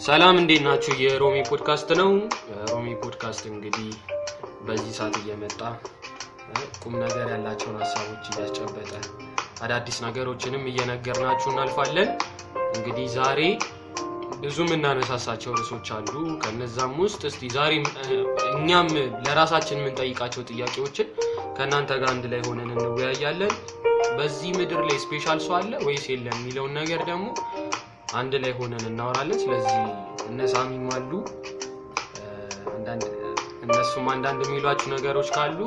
ሰላም እንዴት ናችሁ? የሮሚ ፖድካስት ነው። ሮሚ ፖድካስት እንግዲህ በዚህ ሰዓት እየመጣ እ፣ ቁም ነገር ያላቸውን ሀሳቦች እያስጨበጠ አዳዲስ ነገሮችንም እየነገርናችሁ እናልፋለን። እንግዲህ ዛሬ ብዙ የምናነሳሳቸው ርዕሶች አሉ። ከነዛም ውስጥ እስቲ ዛሬ እ፣ እኛም ለራሳችን የምንጠይቃቸው ጥያቄዎችን ከእናንተ ጋር አንድ ላይ ሆነን እንወያያለን። በዚህ ምድር ላይ ስፔሻል ሰው አለ ወይስ የለም የሚለውን ነገር ደግሞ አንድ ላይ ሆነን እናወራለን። ስለዚህ እነ ሳሚም አሉ እ፣ አንዳንድ እነሱም አንዳንድ የሚሏችሁ ነገሮች ካሉ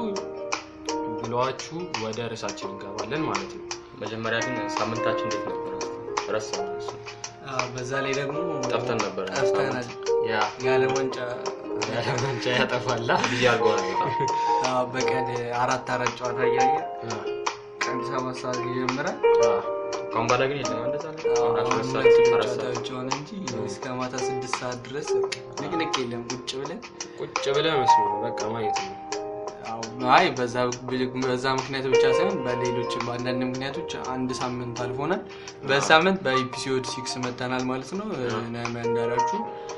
ብለዋችሁ ወደ ርዕሳችን እንገባለን ማለት ነው። መጀመሪያ ግን ሳምንታችን እንዴት ነበር? ረሳሁ። አዎ፣ በዛ ላይ ደግሞ ጠፍተን ነበር። ጠፍተናል። ያ የዓለም ዋንጫ ያለመንጫ ያጠፋላ ቢዚ አድርጎ ነው በጣም። አዎ፣ በቀን አራት አራት ጨዋታ እያየ አ፣ ቀን ሰባት ሰዓት ይጀምራል። አ፣ ከአሁን በኋላ ግን የለም እንደዛ ነው። አዎ፣ አራት አሁን ሰዓት ሁለት አራት ሰዓት ጨዋታዎች ሆነ እንጂ እስከ ማታ ስድስት ሰዓት ድረስ ንቅንቅ የለም። ቁጭ ብለን ቁጭ ብለህ መስሎ በቃ ማየት ነው። አዎ፣ አይ በዛ በዛ ምክንያት ብቻ ሳይሆን በሌሎች በአንዳንድ ምክንያቶች አንድ ሳምንት አልፎናል። በሳምንት በኤፒሶድ ሲክስ መተናል ማለት ነው። ነሚያ እንዳላችሁ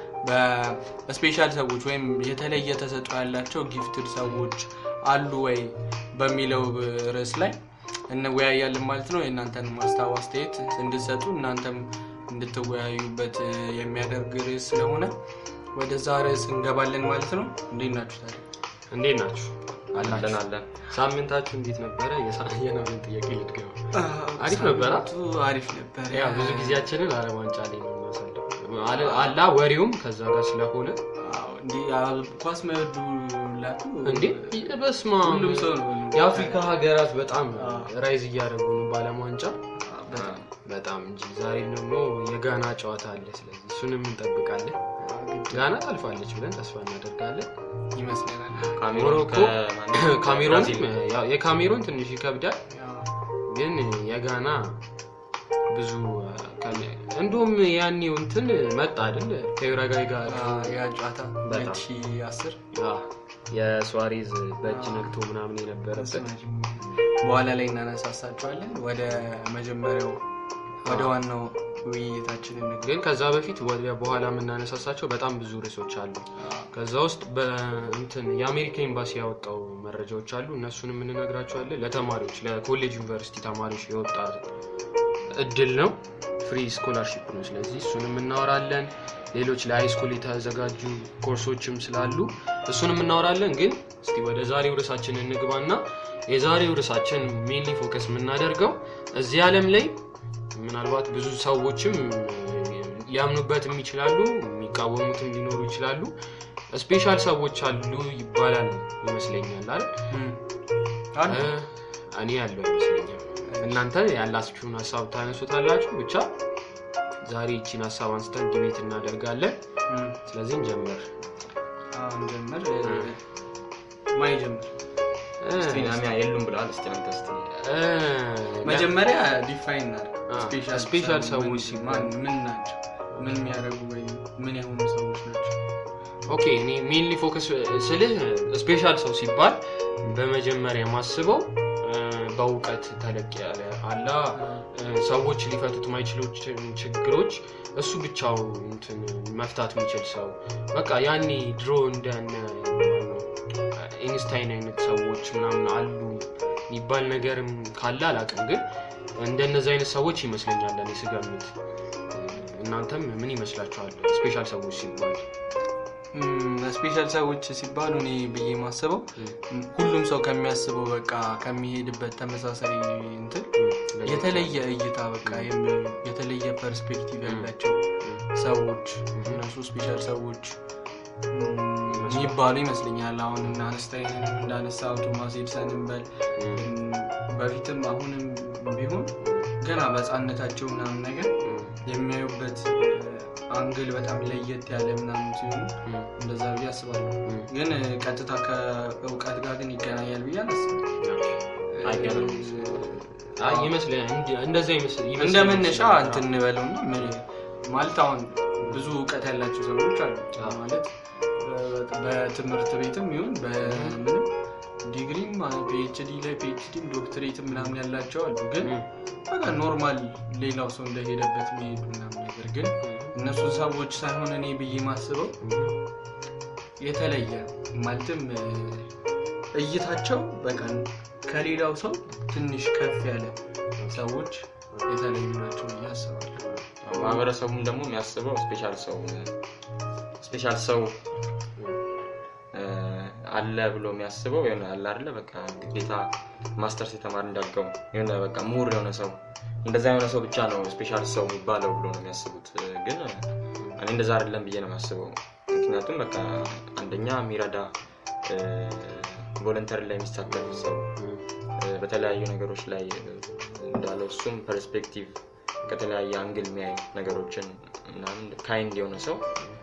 በስፔሻል ሰዎች ወይም የተለየ ተሰጥኦ ያላቸው ጊፍትድ ሰዎች አሉ ወይ በሚለው ርዕስ ላይ እንወያያለን ማለት ነው። የእናንተን ማስታወ አስተያየት እንድትሰጡ እናንተም እንድትወያዩበት የሚያደርግ ርዕስ ስለሆነ ወደዛ ርዕስ እንገባለን ማለት ነው። እንዴት ናችሁ ታዲያ? እንዴት ናችሁ? አለን አላችሁ? አለን። ሳምንታችሁ እንዴት ነበረ? የሳ- የናምን ጥያቄ ልድገው። አሪፍ ነበረ? ሳምንቱ አሪፍ ነበረ። ያው ብዙ ጊዜያችንን ዓለም ዋንጫ ላይ ነው የምናሳልፈው። አለ- አላ ወሬውም ከዛ ጋር ስለሆነ አዎ፣ እንዲህ አዎ፣ ኳስ መወዱ ላቱ እንዴ በስማ ሁሉም ሰው ነው። የአፍሪካ ሀገራት በጣም አዎ። ራይዝ እያደረጉ ነው በዓለም ዋንጫ አዎ፣ በጣም በጣም እንጂ ዛሬ ደግሞ የጋና ጨዋታ አለ። ስለዚህ እሱንም እንጠብቃለን። ጋና ታልፋለች ብለን ተስፋ እናደርጋለን። ይመስለናል። ካሜሩን ሞሮኮ ከማን- ካሜሮን ብራዚል። ያው የካሜሮን ትንሽ ይከብዳል፣ ያው፣ ግን የጋና ብዙ ከሚ- እንዲሁም ያኔው እንትን መጣ አይደል ከዩራጋይ ጋር አዎ፣ ያ ጨዋታ በጣም። 2010 አ፣ የሱዋሬዝ በእጅ ነክቶ ምናምን የነበረበት በኋላ ላይ እናነሳሳቸዋለን። ወደ መጀመሪያው ወደ ዋናው ውይይታችን እንግባ። ግን ከዛ በፊት ወደ በኋላ የምናነሳሳቸው በጣም ብዙ ርዕሶች አሉ። ከዛ ውስጥ በእንትን የአሜሪካ ኤምባሲ ያወጣው መረጃዎች አሉ። እነሱንም እንነግራቸዋለን። ለተማሪዎች ለኮሌጅ ዩኒቨርሲቲ ተማሪዎች የወጣ እድል ነው፣ ፍሪ ስኮላርሺፕ ነው። ስለዚህ እሱንም እናወራለን። ሌሎች ለሃይስኩል የተዘጋጁ ኮርሶችም ስላሉ እሱንም እናወራለን። ግን እስቲ ወደ ዛሬው ርዕሳችን እንግባና የዛሬው ርዕሳችን ሜንሊ ፎከስ የምናደርገው እዚህ ዓለም ላይ ምናልባት ብዙ ሰዎችም ሊያምኑበትም ይችላሉ፣ የሚቃወሙትም ሊኖሩ ይችላሉ። ስፔሻል ሰዎች አሉ ይባላል ይመስለኛል አይደል? እም፣ አሉ። እ፣ እኔ ያለው አይመስለኝም። እናንተ ያላችሁን ሀሳብ ታነሱታላችሁ። ብቻ ዛሬ ይቺን ሀሳብ አንስተን ዲቤት እናደርጋለን። እም፣ ስለዚህ እንጀምር። አሁን ጀምር። ማን ጀምር? እ፣ እስቲ ናሚያ የሉም ብለዋል። እስቲ አንተ እስቲ እ፣ መጀመሪያ ዲፋይን እናድርግ። አ፣ ስፔሻል ስፔሻል ሰው ሰዎች ምን- ሲባል ማን- ምን ናቸው? ምን የሚያደርጉ ወይም ምን የሆኑ ሰዎች ናቸው? ኦኬ እኔ ሜንሊ ፎከስ ስልህ ስፔሻል ሰው ሲባል በመጀመሪያ የማስበው እ፣ በእውቀት ተለቅ ያለ አላ እ፣ ሰዎች ሊፈቱት ማይችሉ ችግሮች እሱ ብቻው እንትን መፍታት የሚችል ሰው በቃ ያኔ ድሮ እንደነ ኢንስታይን አይነት ሰዎች ምናምን አሉ የሚባል ነገርም ካለ አላውቅም፣ ግን እንደነዚህ አይነት ሰዎች ይመስለኛል እኔ ስገምት። እናንተም ምን ይመስላችኋል ስፔሻል ሰዎች ሲባል? ስፔሻል ሰዎች ሲባሉ እኔ ብዬ ማስበው ሁሉም ሰው ከሚያስበው በቃ ከሚሄድበት ተመሳሳይ እንትን የተለየ እይታ በቃ የሚ- የተለየ ፐርስፔክቲቭ ያላቸው ሰዎች እነሱ ስፔሻል ሰዎች እም፣ የሚባሉ ይመስለኛል። አሁን እና አንስታይንን እንዳነሳው ቶማስ ኤድሰንን በል እም፣ በፊትም አሁንም ቢሆን ገና በህፃነታቸው ምናምን ነገር የሚያዩበት አንግል በጣም ለየት ያለ ምናምን ሲሆኑ እንደዛ ብዬ አስባለሁ። ግን ቀጥታ ከእውቀት ጋር ግን ይገናኛል ብዬ አላስብም። አይገናኝም። አይ ይመስለኛል እንዲ- እንደዛ ይመስል እንደ ይመስለኛል። መነሻ እንትን እንበለው እና ምን- ማለት አሁን ብዙ እውቀት ያላቸው ሰዎች አሉ አዎ። ማለት በ- በትምህርት ቤትም ይሁን በምንም ዲግሪም ፒኤችዲ ላይ ፒኤችዲም ዶክትሬትም ምናምን ያላቸው አሉ። ግን ም፣ በቃ ኖርማል ሌላው ሰው እንደሄደበት የሚሄዱ ምናምን ነገር ግን እነሱ ሰዎች ሳይሆን እኔ ብዬ ማስበው የተለየ ማለትም እ፣ እይታቸው በቃ ከሌላው ሰው ትንሽ ከፍ ያለ ሰዎች የተለዩ ናቸው ብዬ አስባለሁ። ማህበረሰቡም ደግሞ የሚያስበው ስፔሻል ሰው ስፔሻል ሰው እ፣ አለ ብሎ የሚያስበው የሆነ አለ አይደለ በቃ ግዴታ ማስተርስ የተማረ እንዳልከው የሆነ በቃ ምሁር የሆነ ሰው እንደዛ የሆነ ሰው ብቻ ነው ስፔሻል ሰው የሚባለው ብሎ ነው የሚያስቡት እ፣ ግን እኔ እንደዛ አይደለም ብዬ ነው የማስበው ምክንያቱም በቃ አንደኛ የሚረዳ ቮለንተሪ ላይ የሚሳተፍ ሰው እ፣ በተለያዩ ነገሮች ላይ እ፣ እንዳለው እሱም ፐርስፔክቲቭ ከተለያየ አንግል የሚያይ ነገሮችን ምናምን ካይንድ የሆነ ሰው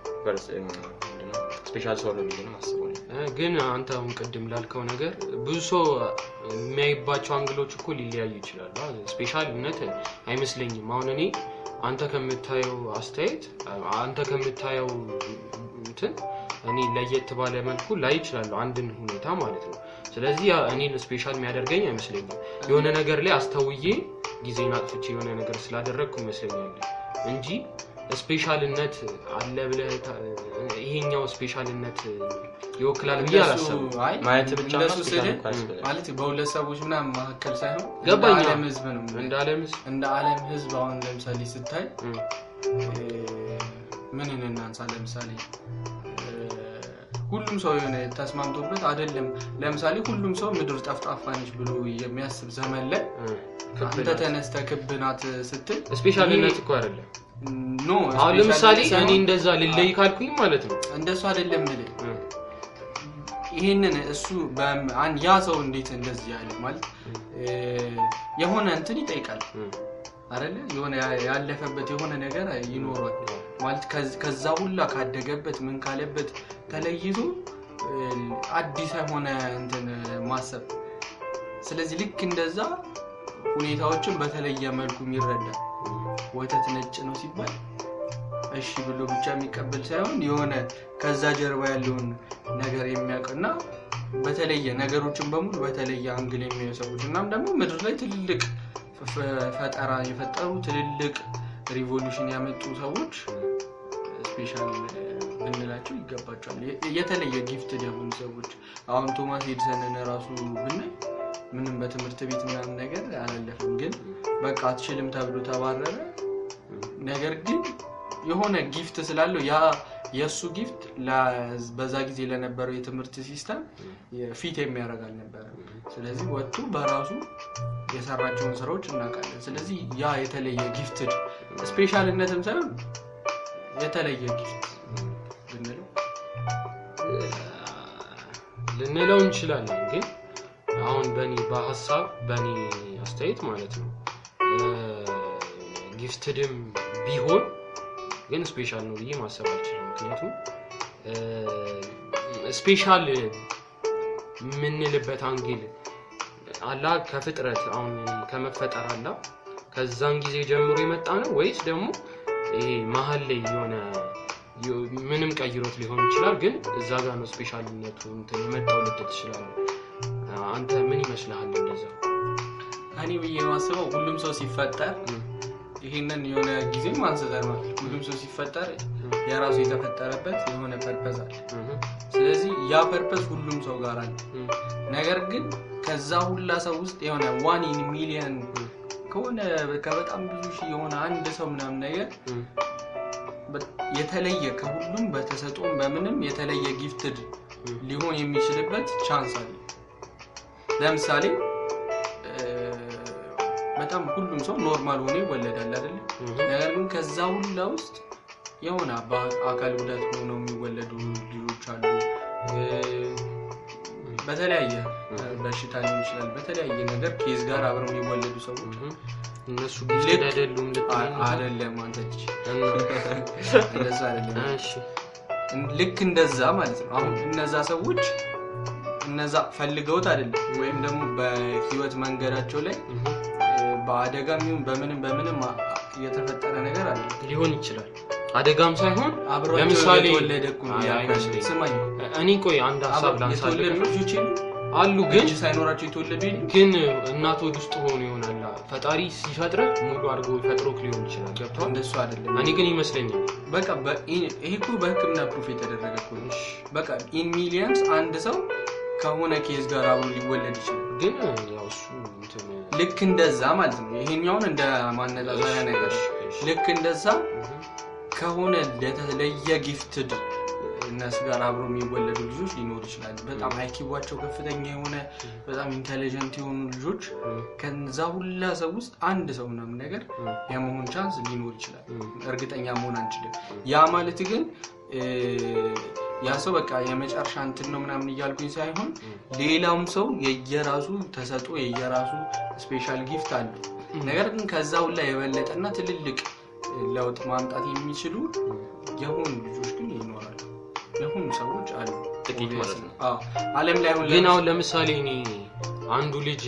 ስፔሻል ሰው ነው ብዬ ነው የማስበው እኔ። እ፣ ግን አንተ አሁን ቅድም ላልከው ነገር ብዙ ሰው የሚያይባቸው አንግሎች እኮ ሊለያዩ ይችላሉ። ስፔሻልነት አይመስለኝም። አሁን እኔ አንተ ከምታየው አስተያየት አንተ ከምታየው እንትን እኔ ለየት ባለ መልኩ ላይ ይችላለሁ አንድን ሁኔታ ማለት ነው። ስለዚህ ያ እኔን ስፔሻል የሚያደርገኝ አይመስለኝም። የሆነ ነገር ላይ አስተውዬ ጊዜን አጥፍቼ የሆነ ነገር ስላደረግኩ ይመስለኛል እንጂ ስፔሻልነት አለ ብለህ ታ- ይሄኛው ስፔሻልነት ይወክላል ብዬ እንደሱ- አላሰብም። አይ፣ ማየት ብቻ እንደሱ ነው ስልህ ስፔሻል እንኳን ያስፈልጋል። ማለት በሁለት ሰዎች ምናምን መካከል ሳይሆን ገባኝ። እንደ ዓለም ህዝብ ነው እንደ አለምስ እንደ ዓለም ህዝብ አሁን ለምሳሌ ስታይ እም፣ ምን እናንሳ ለምሳሌ እ፣ ሁሉም ሰው የሆነ ተስማምቶበት አይደለም ለምሳሌ ሁሉም ሰው ምድር ጠፍጣፋ ነች ብሎ የሚያስብ ዘመን ላይ እም፣ ክብ አንተ ናት። ተነስተ ክብ ናት ስትል ስፔሻልነት እኮ አይደለም። ኖ አሁን ለምሳሌ እኔ ሳይሆን እንደዛ ልለይ ካልኩኝ ማለት ነው እንደሱ አይደለም ምል እም፣ ይህንን እሱ በም- አን- ያ ሰው እንዴት እንደዚህ ያለ ማለት እ፣ የሆነ እንትን ይጠይቃል እም፣ አይደለ የሆነ ያ- ያለፈበት የሆነ ነገር ይኖሯል ማለት ከዝ- ከዛ ሁላ ካደገበት ምን ካለበት ተለይቶ እ፣ አዲስ የሆነ እንትን ማሰብ ስለዚህ ልክ እንደዛ ሁኔታዎችን በተለየ መልኩ የሚረዳ ወተት ነጭ ነው ሲባል እሺ ብሎ ብቻ የሚቀበል ሳይሆን የሆነ ከዛ ጀርባ ያለውን ነገር የሚያውቅ እና በተለየ ነገሮችን በሙሉ በተለየ አንግል የሚያዩ ሰዎች እናም ደግሞ ምድር ላይ ትልልቅ ፈ- ፈጠራ የፈጠሩ ትልልቅ ሪቮሉሽን ያመጡ ሰዎች ስፔሻል ብንላቸው ይገባቸዋል። የ- የተለየ ጊፍት የሆኑ ሰዎች አሁን ቶማስ ኤድሰንን ራሱ ብናይ ምንም በትምህርት ቤት ምናምን ነገር አላለፍም፣ ግን በቃ አትችልም ተብሎ ተባረረ። ነገር ግን የሆነ ጊፍት ስላለው ያ የእሱ ጊፍት ለ- በዛ ጊዜ ለነበረው የትምህርት ሲስተም ፊት የሚያደርግ አልነበረም። ስለዚህ ወጥቶ በራሱ የሰራቸውን ስራዎች እናውቃለን። ስለዚህ ያ የተለየ ጊፍትድ ስፔሻልነትም ሳይሆን የተለየ ጊፍት ብንለው ልንለው እንችላለን። ግን አሁን በእኔ በሀሳብ በእኔ አስተያየት ማለት ነው ጊፍትድም ቢሆን ግን ስፔሻል ነው ብዬ ማሰብ አልችልም። ምክንያቱም ስፔሻል የምንልበት አንግል አላ ከፍጥረት አሁን ከመፈጠር አላ ከዛን ጊዜ ጀምሮ የመጣ ነው ወይስ ደግሞ ይሄ መሀል ላይ የሆነ ምንም ቀይሮት ሊሆን ይችላል፣ ግን እዛ ጋር ነው ስፔሻልነቱ እንትን የመጣው ልትል ትችላለህ። አንተ ምን ይመስልሃል? እንደዛ እኔ ብዬ የማስበው ሁሉም ሰው ሲፈጠር ይህንን የሆነ ጊዜም አንስተናል። ሁሉም ሰው ሲፈጠር የራሱ የተፈጠረበት የሆነ ፐርፐዝ አለ። ስለዚህ ያ ፐርፐዝ ሁሉም ሰው ጋር አለ። ነገር ግን ከዛ ሁላ ሰው ውስጥ የሆነ ዋን ኢን ሚሊየን ከሆነ ከበጣም ብዙ ሺህ የሆነ አንድ ሰው ምናምን ነገር የተለየ ከሁሉም በተሰጦም በምንም የተለየ ጊፍትድ ሊሆን የሚችልበት ቻንስ አለ። ለምሳሌ በጣም ሁሉም ሰው ኖርማል ሆኖ ይወለዳል አይደለ? ነገር ግን ከዛ ሁላ ውስጥ የሆነ አካል ጉዳት ሆነው የሚወለዱ ልጆች አሉ። በተለያየ በሽታ ሊሆን ይችላል። በተለያየ ነገር ኬዝ ጋር አብረው የሚወለዱ ሰዎች እነሱ ጊፍትድ አይደሉም ልትለኝ ነው? አይደለም አንተ ልጅ እና እንደዛ አይደለም። እሺ ልክ እንደዛ ማለት ነው። አሁን እነዛ ሰዎች እነዛ ፈልገውት አይደለም ወይም ደግሞ በህይወት መንገዳቸው ላይ በአደጋም ይሁን በምንም በምንም የተፈጠረ ነገር አለ። ሊሆን ይችላል። አደጋም ሳይሆን አብሯቸው ለምሳሌ የተወለደ እኮ ነው አይ፣ ያልኩህ። አይመስለኝም። ስማኝ እኔ ቆይ አንድ ሀሳብ ላንሳልህ የተወለዱ ልጆች የሉ አሉ ግን እጅ ሳይኖራቸው የተወለዱ የሉ ግን እናት ወድ ውስጥ ሆኖ ይሆናል ፈጣሪ ሲፈጥርህ ሙሉ አድርጎ ፈጥሮክ ሊሆን ይችላል ገብቷል እንደሱ አይደለም እኔ ግን ይመስለኛል በቃ በ- ይሄ እኮ በህክምና ፕሩፍ የተደረገ እኮ ነው። በቃ ኢን ሚሊየንስ አንድ ሰው ከሆነ ኬዝ ጋር አብሮ ሊወለድ ይችላል ግን ያው እሱ እንትን ልክ እንደዛ ማለት ነው ይሄኛውን እንደ ማነጻጸሪያ ነገር ልክ እንደዛ ከሆነ ለተለየ ጊፍትድ እነሱ ጋር አብሮ የሚወለዱ ልጆች ሊኖሩ ይችላሉ በጣም አይኪዋቸው ከፍተኛ የሆነ በጣም ኢንቴሊጀንት የሆኑ ልጆች ከዛ ሁላ ሰው ውስጥ አንድ ሰው ምናምን ነገር የመሆን ቻንስ ሊኖር ይችላል እርግጠኛ መሆን አንችልም ያ ማለት ግን እ፣ ያ ሰው በቃ የመጨረሻ እንትን ነው ምናምን እያልኩኝ ሳይሆን ሌላውም ሰው የየራሱ ተሰጦ የየራሱ ስፔሻል ጊፍት አለው ነገር ግን ከዛ ሁላ የበለጠና ትልልቅ ለውጥ ማምጣት የሚችሉ የሆኑ ልጆች ግን ይኖራሉ የሆኑ ሰዎች አሉ ጥቂት ማለት ነው። አዎ። አለም ላይ አሁን ግን አሁን ለምሳሌ እኔ አንዱ ልጅ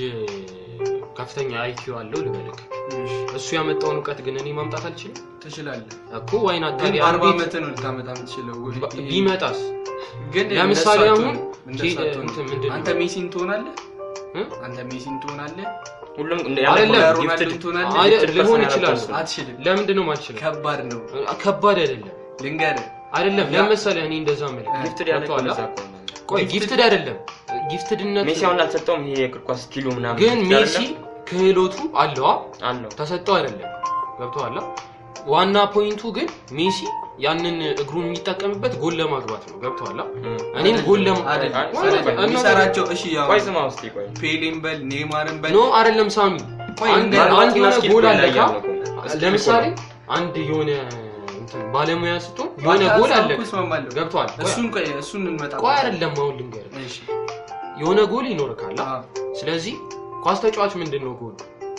ከፍተኛ አይኪው አለው ልበልክ ለምሳሌ እሱ ያመጣውን እውቀት ግን እኔ ማምጣት አልችልም ትችላለህ እኮ ዋይና ግን ታዲያ በአርባ አንዲት ዓመት ነው ልታመጣ የምትችለው ይሄ- ቢመጣስ ግን ለምሳሌ እንደሱ አሁን አትሆንም። እንደሱ ኬ- አትሆንም። እንትን ምንድን ነው? አንተ ሜሲን ትሆናለህ እ? አንተ ሜሲን ትሆናለህ ሁሉም እንደ አይደለም፣ ያለ ሮናልዶን gifted- ትሆናለህ አይ- gifted ሊሆን person ይችላል። ያላቸው አትችልም ለምንድን ነው ማልችለው ከባድ ነው ከባድ አይደለም ልንገርህ አይደለም ለመሰለህ እኔ እንደዛ ምል gifted ያለ ገብቶሃል? እዛ እኮ ነው። ቆይ ጊፍትድ አይደለም ጊፍትድነት ሜሲ አሁን አልሰጠውም ይሄ የእግር ኳስ ስኪሉ ምናምን ግን ብቻ ሜሲ አይደለም? ክህሎቱ አለዋ አለው ተሰጠው አይደለም ገብቶሃል ዋና ፖይንቱ ግን ሜሲ ያንን እግሩን የሚጠቀምበት ጎል ለማግባት ነው ገብቶሃል እኔም ጎል ለማ አይደለም። አይ- ወይ- ቆይ፣ እና- የሚሰራቸው እሺ ያው ቆይ ስማ ውስጥ ቆይ ፔሌን በል ኔይማርን በል ኖ አይደለም ሳሚ ቆይ አንድ እንደ- አንድ የሆነ ስኪል ጎል ላይ አለካ ያለ እኮ። ስኪል ለምሳሌ እኮ አንድ የሆነ እንትን ባለሙያ ስትሆን የሆነ በቃ ጎል ሀሳብ አለ እኮ እስማማለሁ። ገብቶሃል ቆይ- እሱን ቆይ እሱን እንመጣ ቆይ አይደለም አሁን ልንገርህ እሺ የሆነ ጎል ይኖርካል አዎ። ስለዚህ ኳስ ተጫዋች ምንድን ነው ጎል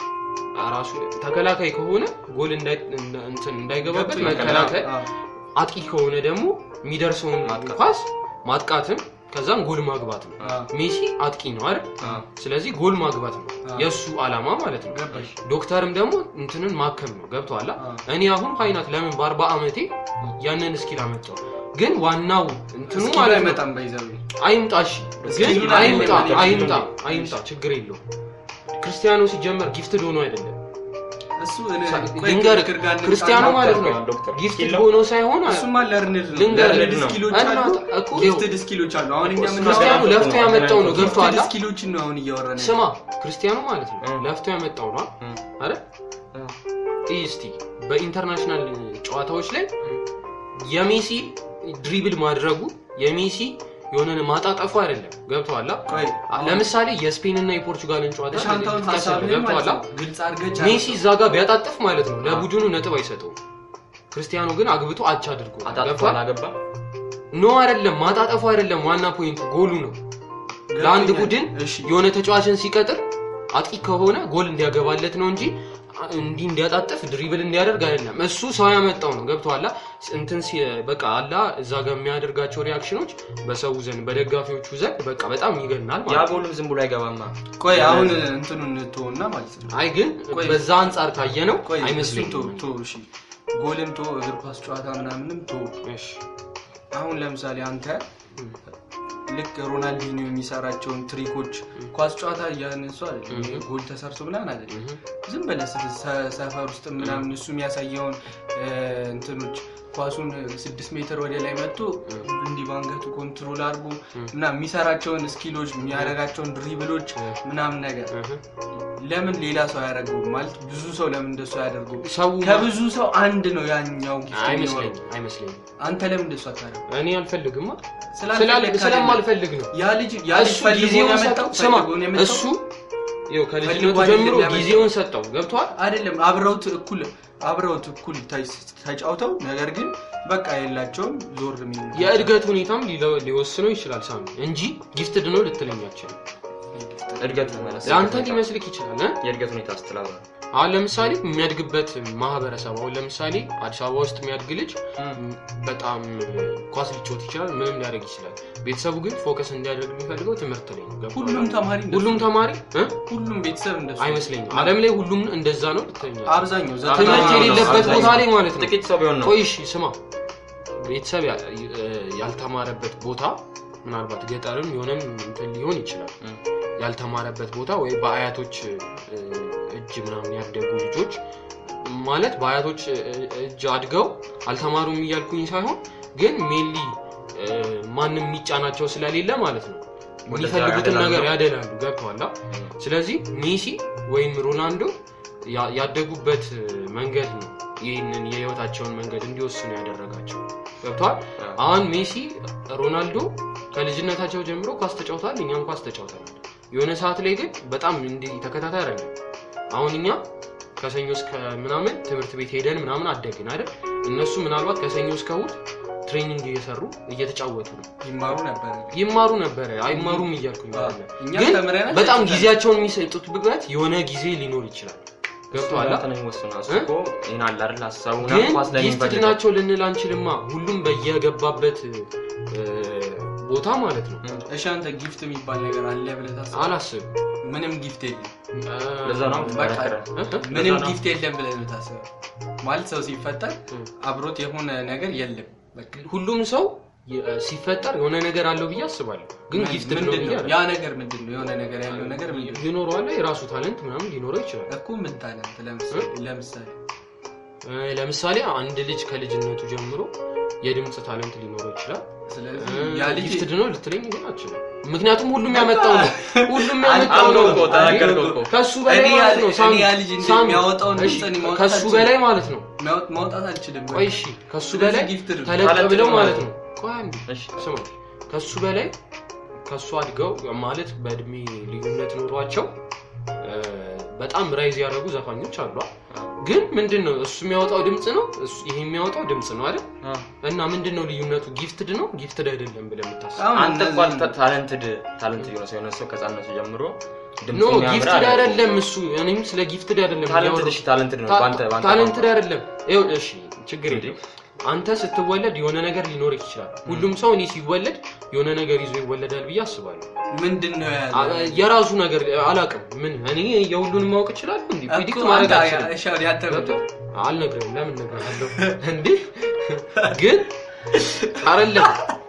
ራሱ ተከላካይ ከሆነ ጎል እንዳይ- እንትን እንዳይገባበት ገብቶኛል። መከላከል አዎ። አጥቂ ከሆነ ደግሞ የሚደርሰውን ማጥቃት። ኳስ ማጥቃትም ከዛም ጎል ማግባት ነው አዎ። ሜሲ አጥቂ ነው አይደል አዎ። ስለዚህ ጎል ማግባት ነው አዎ። የእሱ አላማ ማለት ነው ገባሽ ዶክተርም ደግሞ እንትንን ማከም ነው ገብቶሃል አዎ። እኔ አሁን ሀይናት ለምን በአርባ ዓመቴ ያንን እስኪል አመጣው ግን ዋናው እንትኑ እስኪ ማለት ነው አይመጣም ባይዘው አይምጣ እሺ እስኪ ግን ይሁን አይምጣ አይሁን አይምጣ አይሁን። አይምጣ ችግር የለው ክርስቲያኖ ሲጀመር ጊፍትድ ሆኖ አይደለም እሱ እኔ- ቆይ ልንገርህ ክርክር ጋር እንምጣ። ክርስቲያኖ ማለት ነው ዶክተር ጊፍትድ skill ሆኖ ሳይሆን እሱማ ለርንድ ነው ልንገርህ ለርንድ ነው። ስኪሎች እና አሉ እኮ ጊፍትድ ስኪሎች አሉ አሁን እኛ ምን ክርስቲያኑ ነው ለፍቶ ያመጣው ነው ገብቶሃል ጊፍትድ ስኪሎችን ነው አሁን እያወራን ያለው። ስማ ክርስቲያኑ ማለት ነው እ። ለፍቶ ያመጣው ነው እ። አይደል ይህ እስቲ በኢንተርናሽናል ጨዋታዎች ላይ የሜሲ ድሪብል ማድረጉ የሜሲ የሆነ ማጣጠፉ አይደለም ገብቶሃል ቆይ ለምሳሌ የስፔን እና የፖርቹጋልን ጨዋታ ሻንታውን ልጥቀስልህ፣ ሀሳብህን ማለት ገብቶሃል ነው ግልጽ አድርገህ ሜሲ እዛ ጋር ቢያጣጥፍ ማለት ነው ለቡድኑ ነጥብ አይሰጠውም ክርስቲያኖ ግን አግብቶ አቻ አድርጎ አጣጥፎ ገብቶሃል አላገባ ኖ አይደለም ማጣጠፉ አይደለም ዋና ፖይንቱ ጎሉ ነው ለአንድ ገብቶኛል። ቡድን እሺ የሆነ ተጫዋችን ሲቀጥር አጥቂ ከሆነ ጎል እንዲያገባለት ነው እንጂ እንዲህ እንዲያጣጥፍ ድሪብል እንዲያደርግ አይደለም እሱ ሰው ያመጣው ነው ገብቶሃል እንትን ሲ- በቃ አላ እዛ ጋር የሚያደርጋቸው ሪያክሽኖች በሰው ዘንድ በደጋፊዎቹ ዘንድ በቃ በጣም ይገናል ያ ማለት ነው ጎልም ዝም ብሎ አይገባማ ቆይ አሁን እንትኑን እንተውና ማለት ነው አይ ግን ቆይ። በዛ አንጻር ካየ ነው ቆይ እሱን አይመስለኝም ተው ተው እሺ ጎልም ቶ እግር ኳስ ጨዋታ ምናምንም ቶ እሺ አሁን ለምሳሌ አንተ ልክ ሮናልዲኒዮ የሚሰራቸውን ትሪኮች ኳስ ጨዋታ እያነሱ አይደለም ይሄ ጎል ተሰርቶ ምናምን አይደለም እህ። ዝም ብለህ ስ- ሰ- ሰፈር ውስጥ ምናምን እሱ የሚያሳየውን እ፣ እንትኖች ኳሱን ስድስት ሜትር ወደ ላይ መጥቶ እንዲህ ባንገቱ ኮንትሮል አድርጎ ምናምን የሚሰራቸውን ስኪሎች የሚያደርጋቸውን ድሪብሎች ምናምን ነገር እህ። ለምን ሌላ ሰው አያደርገውም ማለት ብዙ ሰው ለምን እንደሱ አያደርገው ሰው ከብዙ ሰው አንድ ነው ያኛው ጊፍት የሚኖረው አይመስለኝም አይመስለኝም አንተ ለምን እንደሱ አታደርገው እኔ አልፈልግማ ስላልፈለግ ስላል- አይደለም። ስለማልፈልግ ነው ያ ልጅ ያ ልጅ እሱ ፈልጎ ጊዜውን ነው ያመጣው ሰጠው ስማ ፈልጎ ነው ያመጣው? እሱ ይኸው ከልጅነቱ ፈልጎ አይደለም ጀምሮ ያመጣው። ጊዜውን ሰጠው ገብቷል አይደለም አብረውት እኩል አብረውት እኩል ተ- ተጫውተው ነገር ግን በቃ የላቸውም ዞር የሚል የእድገት ሁኔታም ሊለ- ሊወስነው ይችላል ሳሚ እንጂ ጊፍትድ ነው ልትለኝ አትችልም እድገት ማለት ለአንተ ሊመስልክ ይችላል እ? የእድገት ሁኔታ ስትላለ አሁን ለምሳሌ የሚያድግበት ማህበረሰብ አሁን ለምሳሌ አዲስ አበባ ውስጥ የሚያድግ ልጅ በጣም ኳስ ሊጫወት ይችላል ምንም ሊያደርግ ይችላል ቤተሰቡ ግን ፎከስ እንዲያደርግ የሚፈልገው ትምህርት ላይ ነው ገብቶሃል? ሁሉም ተማሪ እንደሱ ሁሉም ተማሪ እ? ሁሉም ቤተሰብ እንደሱ አይመስለኝም አለም ላይ ሁሉም እንደዛ ነው ልትለኝ አትችልም። አብዛኛው ትምህርት ዘጠና የሌለበት አብዛኛው ቦታ ላይ ማለት ነው ጥቂት ሰው ቢሆን ነው ቆይ እሺ ስማ ቤተሰብ ያ- ያልተማረበት ቦታ ምናልባት ገጠርም የሆነም እንትን ሊሆን ይችላል እም። ያልተማረበት ቦታ ወይ በአያቶች እ፣ እጅ እጅ ምናምን ያደጉ ልጆች ማለት በአያቶች እጅ አድገው አልተማሩም እያልኩኝ ሳይሆን ግን ሜንሊ ማንም የሚጫናቸው ስለሌለ ማለት ነው ወደዛ የሚፈልጉትን ያደላሉ። ነገር ያደላሉ ገብተዋላ ስለዚህ ሜሲ ወይም ሮናልዶ ያ- ያደጉበት መንገድ ነው ይህንን የህይወታቸውን መንገድ እንዲወስኑ ያደረጋቸው ገብተዋል አሁን ሜሲ ሮናልዶ ከልጅነታቸው ጀምሮ ኳስ ተጫውተዋል እኛም ኳስ ተጫውተናል የሆነ ሰዓት ላይ ግን በጣም እንዲህ ተከታታይ አይደለም አሁን እኛ ከሰኞ እስከ ምናምን ትምህርት ቤት ሄደን ምናምን አደግን አይደል እነሱ ምናልባት ከሰኞ እስከ እሑድ ትሬኒንግ እየሰሩ እየተጫወቱ ነው ይማሩ ነበረ ይማሩ ነበረ አይማሩም እያልኩኝ አይደለም። እኛ ግን ተምረናል በጣም አይተናል። ጊዜያቸውን የሚሰጡበት የሆነ ጊዜ ሊኖር ይችላል ገብቶሃል ገብቶሃል ነው የሚወስነው እሱ እ? እኮ ይህን አለ አይደል ሀሳቡና ግን ኳስ ላይ ጊፍትድ የሚፈልገው ናቸው ልንል አንችልማ ሁሉም በየገባበት እ፣ ቦታ ማለት ነው እሺ አንተ ጊፍት የሚባል ነገር አለ ብለህ ታስባለህ? አላስብም ምንም ጊፍት የለም እ፣ ለዛ ነው የምትከራከረው። እ? ምንም ነው። ጊፍት የለም ብለህ ነው ታስበው ማለት ሰው ሲፈጠር እ። አብሮት የሆነ ነገር የለም በቃ ሁሉም ሰው የ- ሲፈጠር የሆነ ነገር አለው ብዬ አስባለሁ ግን ጊፍትድ ነው ምንድን ብዬ ነው ያ ነገር ምንድን ነው የሆነ ነገር ያለው ነገር ምንድን ነው ይኖረዋል የራሱ ታለንት ምናምን ሊኖረው ይችላል እኮ ምን ታለንት ለምሳሌ ለምሳሌ እ፣ ለምሳሌ አንድ ልጅ ከልጅነቱ ጀምሮ የድምፅ ታለንት ሊኖረው ይችላል ስለዚህ ያ ልጅ ጊፍትድ ነው ልትለኝ ግን አችልም ምክንያቱም ሁሉም ያመጣው ነው ሁሉም ያመጣው አልኩህ ነው እኮ ተናገርከው እኮ። ከሱ በላይ እኔ ማለት ያ- ነው እኔ ሳሚ ያ ልጅ እንዴት ሳሚ፣ የሚያወጣውን እሺ፣ ድምፅ እኔ ማውጣት ከሱ አልችልም። በላይ ማለት ነው ማውጥ- ማውጣት አልችልም ቆይ እሺ ከሱ ስለዚህ በላይ ጊፍትድ ነው። ተለቅ ታለንት ብለው ነው ማለት ማለት ነው ቆይ አንዴ እሺ ስማ ከሱ በላይ ከሱ አድገው ማለት በእድሜ ልዩነት ኖሯቸው እ፣ በጣም ራይዝ ያደረጉ ዘፋኞች አሉ ግን ምንድን ነው እሱ የሚያወጣው ድምፅ ነው እሱ- ይሄ የሚያወጣው ድምፅ ነው አይደል አ። እና ምንድን ነው ልዩነቱ ጊፍትድ ነው ጊፍትድ አይደለም ብለህ የምታስብ አሁን አንተ እኮ እነዚህ- ታለንትድ ታለንት የሆነ ሰው የሆነ ሰው ከህፃንነቱ ጀምሮ ድምፁ ኖ የሚያምር ጊፍትድ አይደለም። አይደለም እሱ እኔም ስለ ጊፍትድ አይደለም ታለንትድ እያወራሁ። እሺ ታለንትድ ነው ታ- በአንተ በአንተ ታለንትድ ቋንቋ። አይደለም ይኸው እሺ ችግር እንዴ? የለም አንተ ስትወለድ የሆነ ነገር ሊኖርህ ይችላል ሁሉም ሰው እኔ ሲወለድ የሆነ ነገር ይዞ ይወለዳል ብዬ አስባለሁ ምንድን ነው ያለው? አ- የራሱ ነገር አላውቅም ምን እኔ የሁሉንም ማወቅ እችላለሁ እንዲ እኮ ፕሪዲክት ማድረግ አንተ- አልችልም እሺ፣ አሁን ያንተ ምንድን ነው? አልነግርህም ለምን እነግርሃለሁ እንዴ ግን አይደለም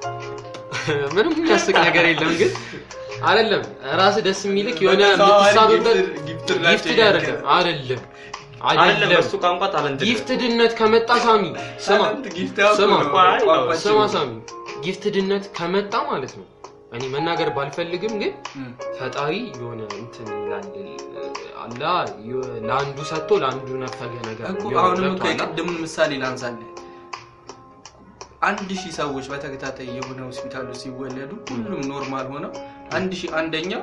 ምንም የሚያስቅ ነገር የለም ግን አይደለም ራስ ደስ የሚልክ የሆነ ሰው አሁን የምትሳብበት ጊፍትድ- ጊፍትድ ናቸው ጊፍትድ አይደለም አይደለም አይደለም አይደለም በሱ ቋንቋ ታለንትድ ጊፍትድነት ከመጣ ሳሚ ስማ ታለንት ጊፍት ያውቁ ስማ ነው። ቆይ፣ ቋንቋችን ስማ ነው። ሳሚ ጊፍትድነት ከመጣ ማለት ነው እኔ መናገር ባልፈልግም ግን እም። ፈጣሪ የሆነ እንትን ይላል አላ የሆነ ለአንዱ ሰጥቶ ለአንዱ ነፈገ ነገር እኮ የሆነ አሁንም እኮ ገብቶሃል? የቅድሙን ምሳሌ ላንሳለን አንድ ሺህ ሰዎች በተከታታይ የሆነ ሆስፒታል ውስጥ ሲወለዱ ሁሉም ኖርማል ሆነው አንድ ሺህ አንደኛው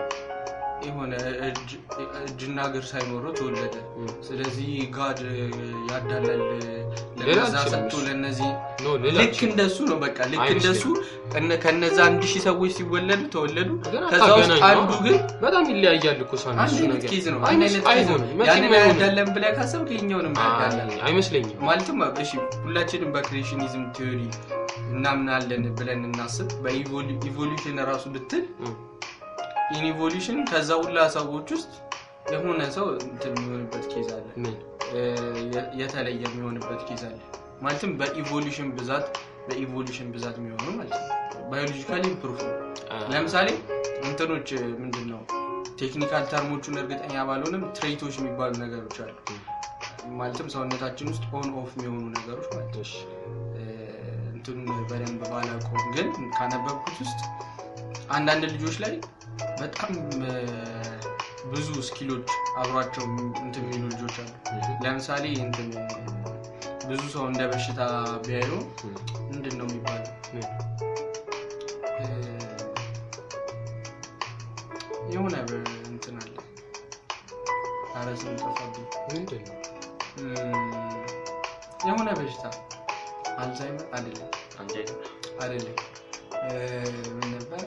የሆነ እጅ- እጅና እግር ሳይኖረው ተወለደ እም። ስለዚህ ጋድ ያዳላል ሌላ ለነዛ አልችልም ሰጥቶ እሱ። ለነዚህ ኖ ሌላ ልክ አልችልም። እንደሱ ነው በቃ ልክ አይመስለኝም። እንደሱ እነ- ከነዛ አንድ ሺህ ሰዎች ሲወለዱ ተወለዱ ግን ከዛ ውስጥ አታገናኝ አንዱ ነው። ግን በጣም ይለያያል እኮ ሳሚ አንድ እሱ አይነት ነገር ኬዝ ነው አንድ አይመስ- አይነት ኬዝ ነው አይሆንም መቼም ያንን አይሆንም ያዳለን ብለህ ካሰብክ ይኸኛውንም ያዳላል አይ፣ አይመስለኝም ማለትም እሺ ሁላችንም በክሬሽኒዝም ቲዮሪ እናምናለን ብለን እናስብ በኢቮሉሽን ራሱ ብትል እም። ኢንኢቮሉሽን ከዛ ሁላ ሰዎች ውስጥ የሆነ ሰው እንትን የሚሆንበት ኬዝ አለ ምን እ፣ የ- የተለየ የሚሆንበት ኬዝ አለ ማለትም በኢቮሉሽን ብዛት በኢቮሉሽን ብዛት የሚሆኑ ማለት ነው ባዮሎጂካሊ ፕሩፍ ነው አ፣ ለምሳሌ እንትኖች ምንድን ነው ቴክኒካል ተርሞቹን እርግጠኛ ባልሆንም ትሬቶች የሚባሉ ነገሮች አሉ ማለትም ሰውነታችን ውስጥ ኦን ኦፍ የሚሆኑ ነገሮች ማለት ነው እሺ። እ፣ እንትኑን በደንብ ባላውቀውም ግን ካነበብኩት ውስጥ አንዳንድ ልጆች ላይ በጣም እ፣ ብዙ ስኪሎች አብሯቸው እንትን የሚሉ ልጆች አሉ እም። ለምሳሌ እንትን ብዙ ሰው እንደ በሽታ ቢያዩ እም። ምንድን ነው የሚባለው ምን? እ፣ የሆነ በ- እንትን አለ ኧረ ስም ጠፋብኝ ምንድን ነው እም፣ የሆነ በሽታ አልዛይመር አይደለም አንጀት አይደለም እ፣ ምን ነበረ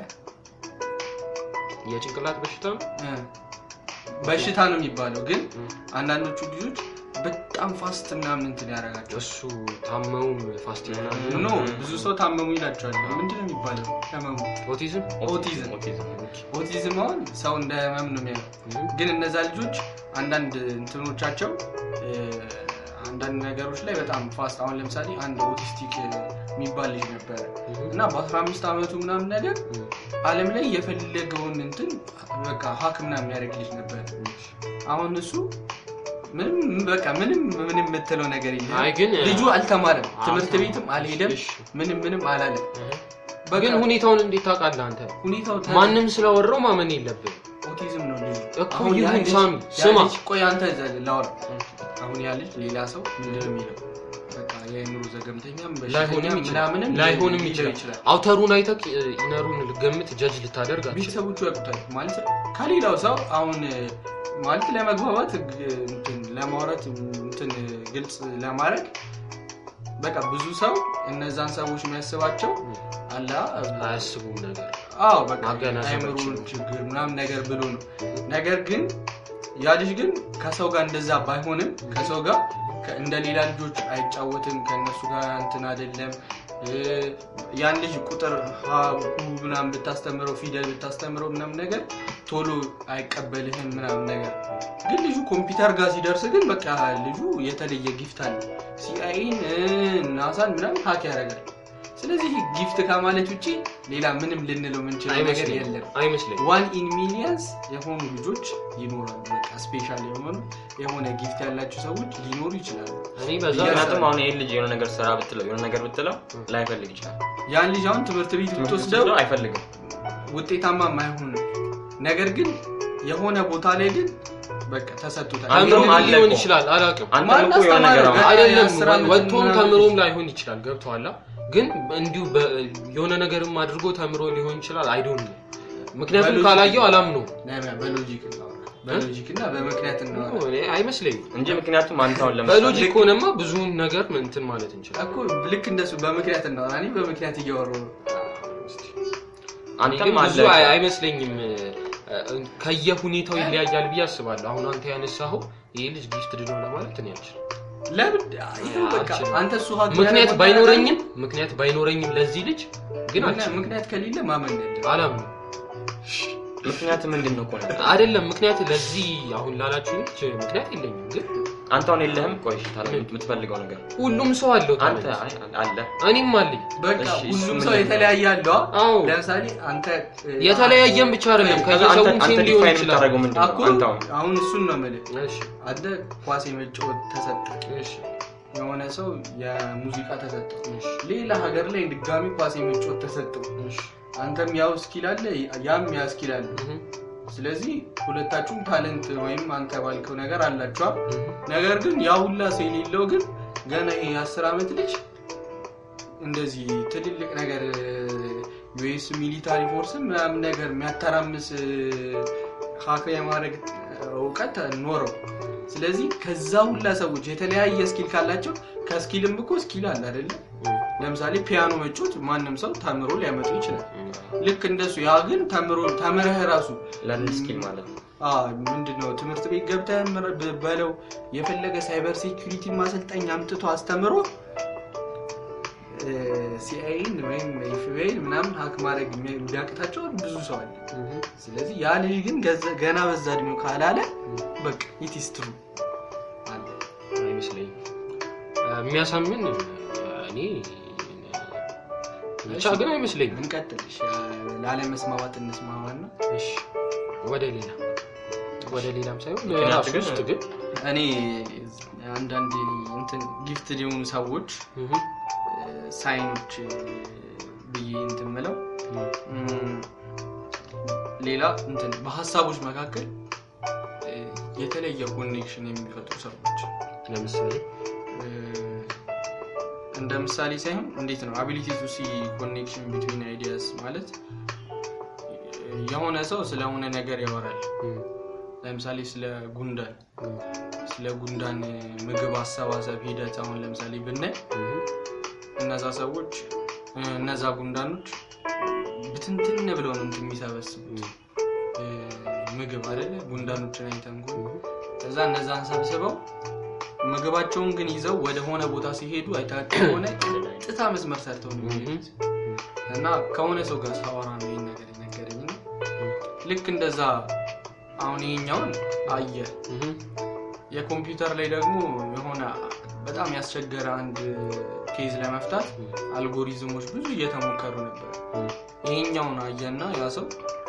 የጭንቅላት በሽታ ነው እ፣ በሽታ ነው የሚባለው ግን እም። አንዳንዶቹ ልጆች በጣም ፋስት ምናምን እንትን ያደርጋቸው እሱ ታመውም ፋስት ይሆናል ኖ ብዙ ሰው ታመሙ ይላቸዋል ምንድን ነው የሚባለው ህመሙ ኦቲዝም ኦቲዝም ኦቲዝም ኦቲዝም አሁን ሰው እንደ ህመም ነው የሚያየው እም። ግን እነዛ ልጆች አንዳንድ እንትኖቻቸው እ፣ አንዳንድ ነገሮች ላይ በጣም ፋስት አሁን ለምሳሌ አንድ ኦቲስቲክ የሚባል ልጅ ነበረ እና በ15 ዓመቱ ምናምን ነገር አለም ላይ የፈለገውን እንትን በቃ ሀክ ምናምን የሚያደርግ ልጅ ነበር አሁን እሱ ምንም በቃ ምንም ምንም የምትለው ነገር የለም አይ ግን ልጁ አልተማረም ትምህርት አልተማረም። ቤትም አልሄደም እሺ። ምንም ምንም አላለም በቃ ግን ሁኔታውን እንዴት ታውቃለህ አንተ ሁኔታው ተ- ማንም ስለወራው ማመን የለብን ኦቲዝም ነው ልጁ እኮ አሁን ያ ይሁን ልጅ- ሳሚ ያ ስማ ልጅ- ቆይ አንተ ዘ- ላውራ አሁን ያ ልጅ ሌላ ሰው ምንድን ነው የሚለው በቃ የአእምሮ ዘገምተኛም ላይሆንም በሽተኛም ይችላል ምናምንም ላይሆንም ሊለው ይችላል አውተሩን አይተህ ኢነሩን ልገምት ጀጅ ልታደርግ አትችልም ቤተሰቦቹ ያውቁታል ማለት ከሌላው ሰው አሁን ማለት ለመግባባት ግ- እንትን ለማውራት እንትን ግልጽ ለማድረግ በቃ ብዙ ሰው እነዛን ሰዎች የሚያስባቸው አላ አያስቡም ነገር አዎ በቃ ማገናዘብ አይምሮ አይችሉም። ችግር ምናምን ነገር ብሎ ነው ነገር ግን ያ ልጅ ግን ከሰው ጋር እንደዛ ባይሆንም ከሰው ጋር ከ- እንደ ሌላ ልጆች አይጫወትም ከእነሱ ጋር እንትን አይደለም እ፣ ያን ልጅ ቁጥር ሀ ሁ ምናምን ብታስተምረው ፊደል ብታስተምረው ምናምን ነገር ቶሎ አይቀበልህም ምናምን ነገር ግን ልጁ ኮምፒውተር ጋር ሲደርስ ግን በቃ ልጁ የተለየ ጊፍት አለ ሲአይን ናሳን ምናምን ሀክ ያደርጋል ስለዚህ ጊፍት ከማለት ውጭ ሌላ ምንም ልንለው የምንችለው ነገር አይመስለኝም የለም አይመስለኝም ዋን ኢን ሚሊየንስ የሆኑ ልጆች ይኖራሉ በቃ ስፔሻል የሆኑ የሆነ ጊፍት ያላቸው ሰዎች ሊኖሩ ይችላሉ እኔ በዛ ምክንያቱም አሁን ይህን ልጅ የሆነ ነገር ስራ ብትለው የሆነ ነገር ብትለው ላይፈልግ ይችላል ያን ልጅ አሁን ትምህርት ቤት ብትወስደው ብትወስደው አይፈልግም ውጤታማ አይሆንም ነገር ግን የሆነ ቦታ ላይ ግን በቃ ተሰጥቶታል አእምሮም አለ ሊሆን እኮ። ይችላል አላውቅም አንተም ማን እኮ የሆነ ነገር አስተማረ? አሁን አይደለም የአስር ዓመት ወጥቶም ምናምን ተምሮም ላይሆን ይችላል ገብተዋላ ግን እንዲሁ በ- የሆነ ነገርም አድርጎ ተምሮ ሊሆን ይችላል አይዶን ነው ምክንያቱም በሎጂክ- ካላየው አላም ነው ነቢያ በሎጂክ እናውራ በሎጂክ እና በምክንያት እናውራ አይመስለኝም እንጂ ምክንያቱም አንተ አሁን ለምሳሌ በሎጂክ ከሆነማ ብዙውን ነገር እንትን ማለት እንችላለን እኮ ልክ እንደሱ በምክንያት እናውራ እኔ በምክንያት እያወሩ ነው እኔ ግን አንተም ብዙ አለ አይ- አይመስለኝም ከየሁኔታው ይለያያል ብዬ አስባለሁ አሁን አንተ ያነሳኸው ይህ ልጅ ጊፍት ድኖ ለማለት እኔ አልችልም ለምን ይኸው በቃ አልችልም። አንተ እሱ ሀቅ ምክንያት ያደረገው ባይኖረኝም ምክንያት ባይኖረኝም ለዚህ ልጅ ግን ምክንያት- አልችልም ምክንያት ከሌለ ማመን የለም አላም ነው ምክንያት ምንድን ነው እኮ ነው አይደለም ምክንያት ለዚህ አሁን ላላችሁ ልጅ ምክንያት የለኝም ግን አንተ አሁን የለህም ቆይ እሺ፣ ታዲያ የምትፈልገው ነገር ሁሉም ሰው አለው አንተ ታዲያ። አይ አለ እኔም አለኝ በቃ እሺ፣ እሱ ሁሉም ምን ሰው ነው? የተለያየ አለው አዎ ለምሳሌ አንተ እ፣ የተለያየም ብቻ አይደለም ከዛ አንተ ከየሰውም አንተ ሴም ሊሆን ዲፋይን ይችላል የምታደርገው ምንድን ነው አኮ አንተ አሁን አሁን እሱን ነው የምልህ እሺ አንተ ኳስ የመጫወት ተሰጠ እሺ የሆነ ሰው የሙዚቃ ተሰጠው ሌላ ሀገር ላይ ድጋሚ ኳስ የመጫወት ተሰጠው እሺ አንተም ያው ስኪል አለ ያም ያ ስኪል አለ እህ ስለዚህ ሁለታችሁም ታለንት ወይም አንተ ባልከው ነገር አላችኋል እህ ነገር ግን ያ ሁላ ሰው የሌለው ግን ገና ይሄ የአስር ዓመት ልጅ እንደዚህ ትልልቅ ነገር ዩኤስ ሚሊታሪ ፎርስን ምናምን ነገር የሚያተራምስ ሀክ የማድረግ እውቀት ኖረው ስለዚህ ከዛ ሁላ ሰዎች የተለያየ ስኪል ካላቸው ከስኪልም እኮ ስኪል አለ አይደለም ለምሳሌ ፒያኖ መጮት ማንም ሰው ተምሮ ሊያመጡ ይችላል ልክ እንደሱ ያ ግን ተምሮ ተምረህ ራሱ ለርን ስኪል ማለት ነው ምንድነው ትምህርት ቤት ገብተህ ምር- ብ- በለው የፈለገ ሳይበር ሴኩሪቲ ማሰልጠኛ አምጥቶ አስተምሮ ሲአይን ወይም ኤፍቢአይን ምናምን ሀክ ማድረግ የሚ- ቢያቅታቸው ብዙ ሰው አለ እህ ስለዚህ ያ ልጅ ግን ገዘ- ገና በዛ እድሜው ካላለ በቃ ኢትስትሩ አለ አይመስለኝም የሚያሳምን እኔ ብቻ ግን አይመስለኝም እንቀጥል እሺ፣ ላለመስማማት እንስማማና እሺ ወደ ሌላ ወደ ሌላም ሳይሆን ምክንያቱ ራሱ ግን- ውስጥ ግን እኔ አንዳንድ እንትን ጊፍት የሆኑ ሰዎች እህ ሳይኖች ብዬ እንትን ምለው እም፣ ሌላ እንትን በሀሳቦች መካከል እ፣ የተለየ ኮኔክሽን የሚፈጥሩ ሰዎች ለምሳሌ እ፣ እንደ ምሳሌ ሳይሆን እንዴት ነው አቢሊቲ ቱ ሲ ኮኔክሽን ቢትዊን አይዲያስ ማለት እ፣ የሆነ ሰው ስለሆነ ነገር ያወራል እህ ለምሳሌ ስለ ጉንዳን እህ ስለ ጉንዳን ምግብ አሰባሰብ ሂደት አሁን ለምሳሌ ብናይ እህ እነዛ ሰዎች እ፣ እነዛ ጉንዳኖች ብትንትን ብለው ነው እንትን የሚሰበስቡት እ፣ ምግብ አይደለ ጉንዳኖችን አይተን እኮ ከዛ እነዛን ሰብስበው ምግባቸውን ግን ይዘው ወደ ሆነ ቦታ ሲሄዱ አይታቸው ከሆነ ቀጥታ መስመር ሰርተው ነው የሚሄዱት እና ከሆነ ሰው ጋር ሳወራ ነው ይህን ነገር የነገረኝ ነው ልክ እንደዛ አሁን ይሄኛውን አየ እህ የኮምፒውተር ላይ ደግሞ የሆነ በጣም ያስቸገረ አንድ ኬዝ ለመፍታት አልጎሪዝሞች ብዙ እየተሞከሩ ነበር ይሄኛውን አየና ያ ሰው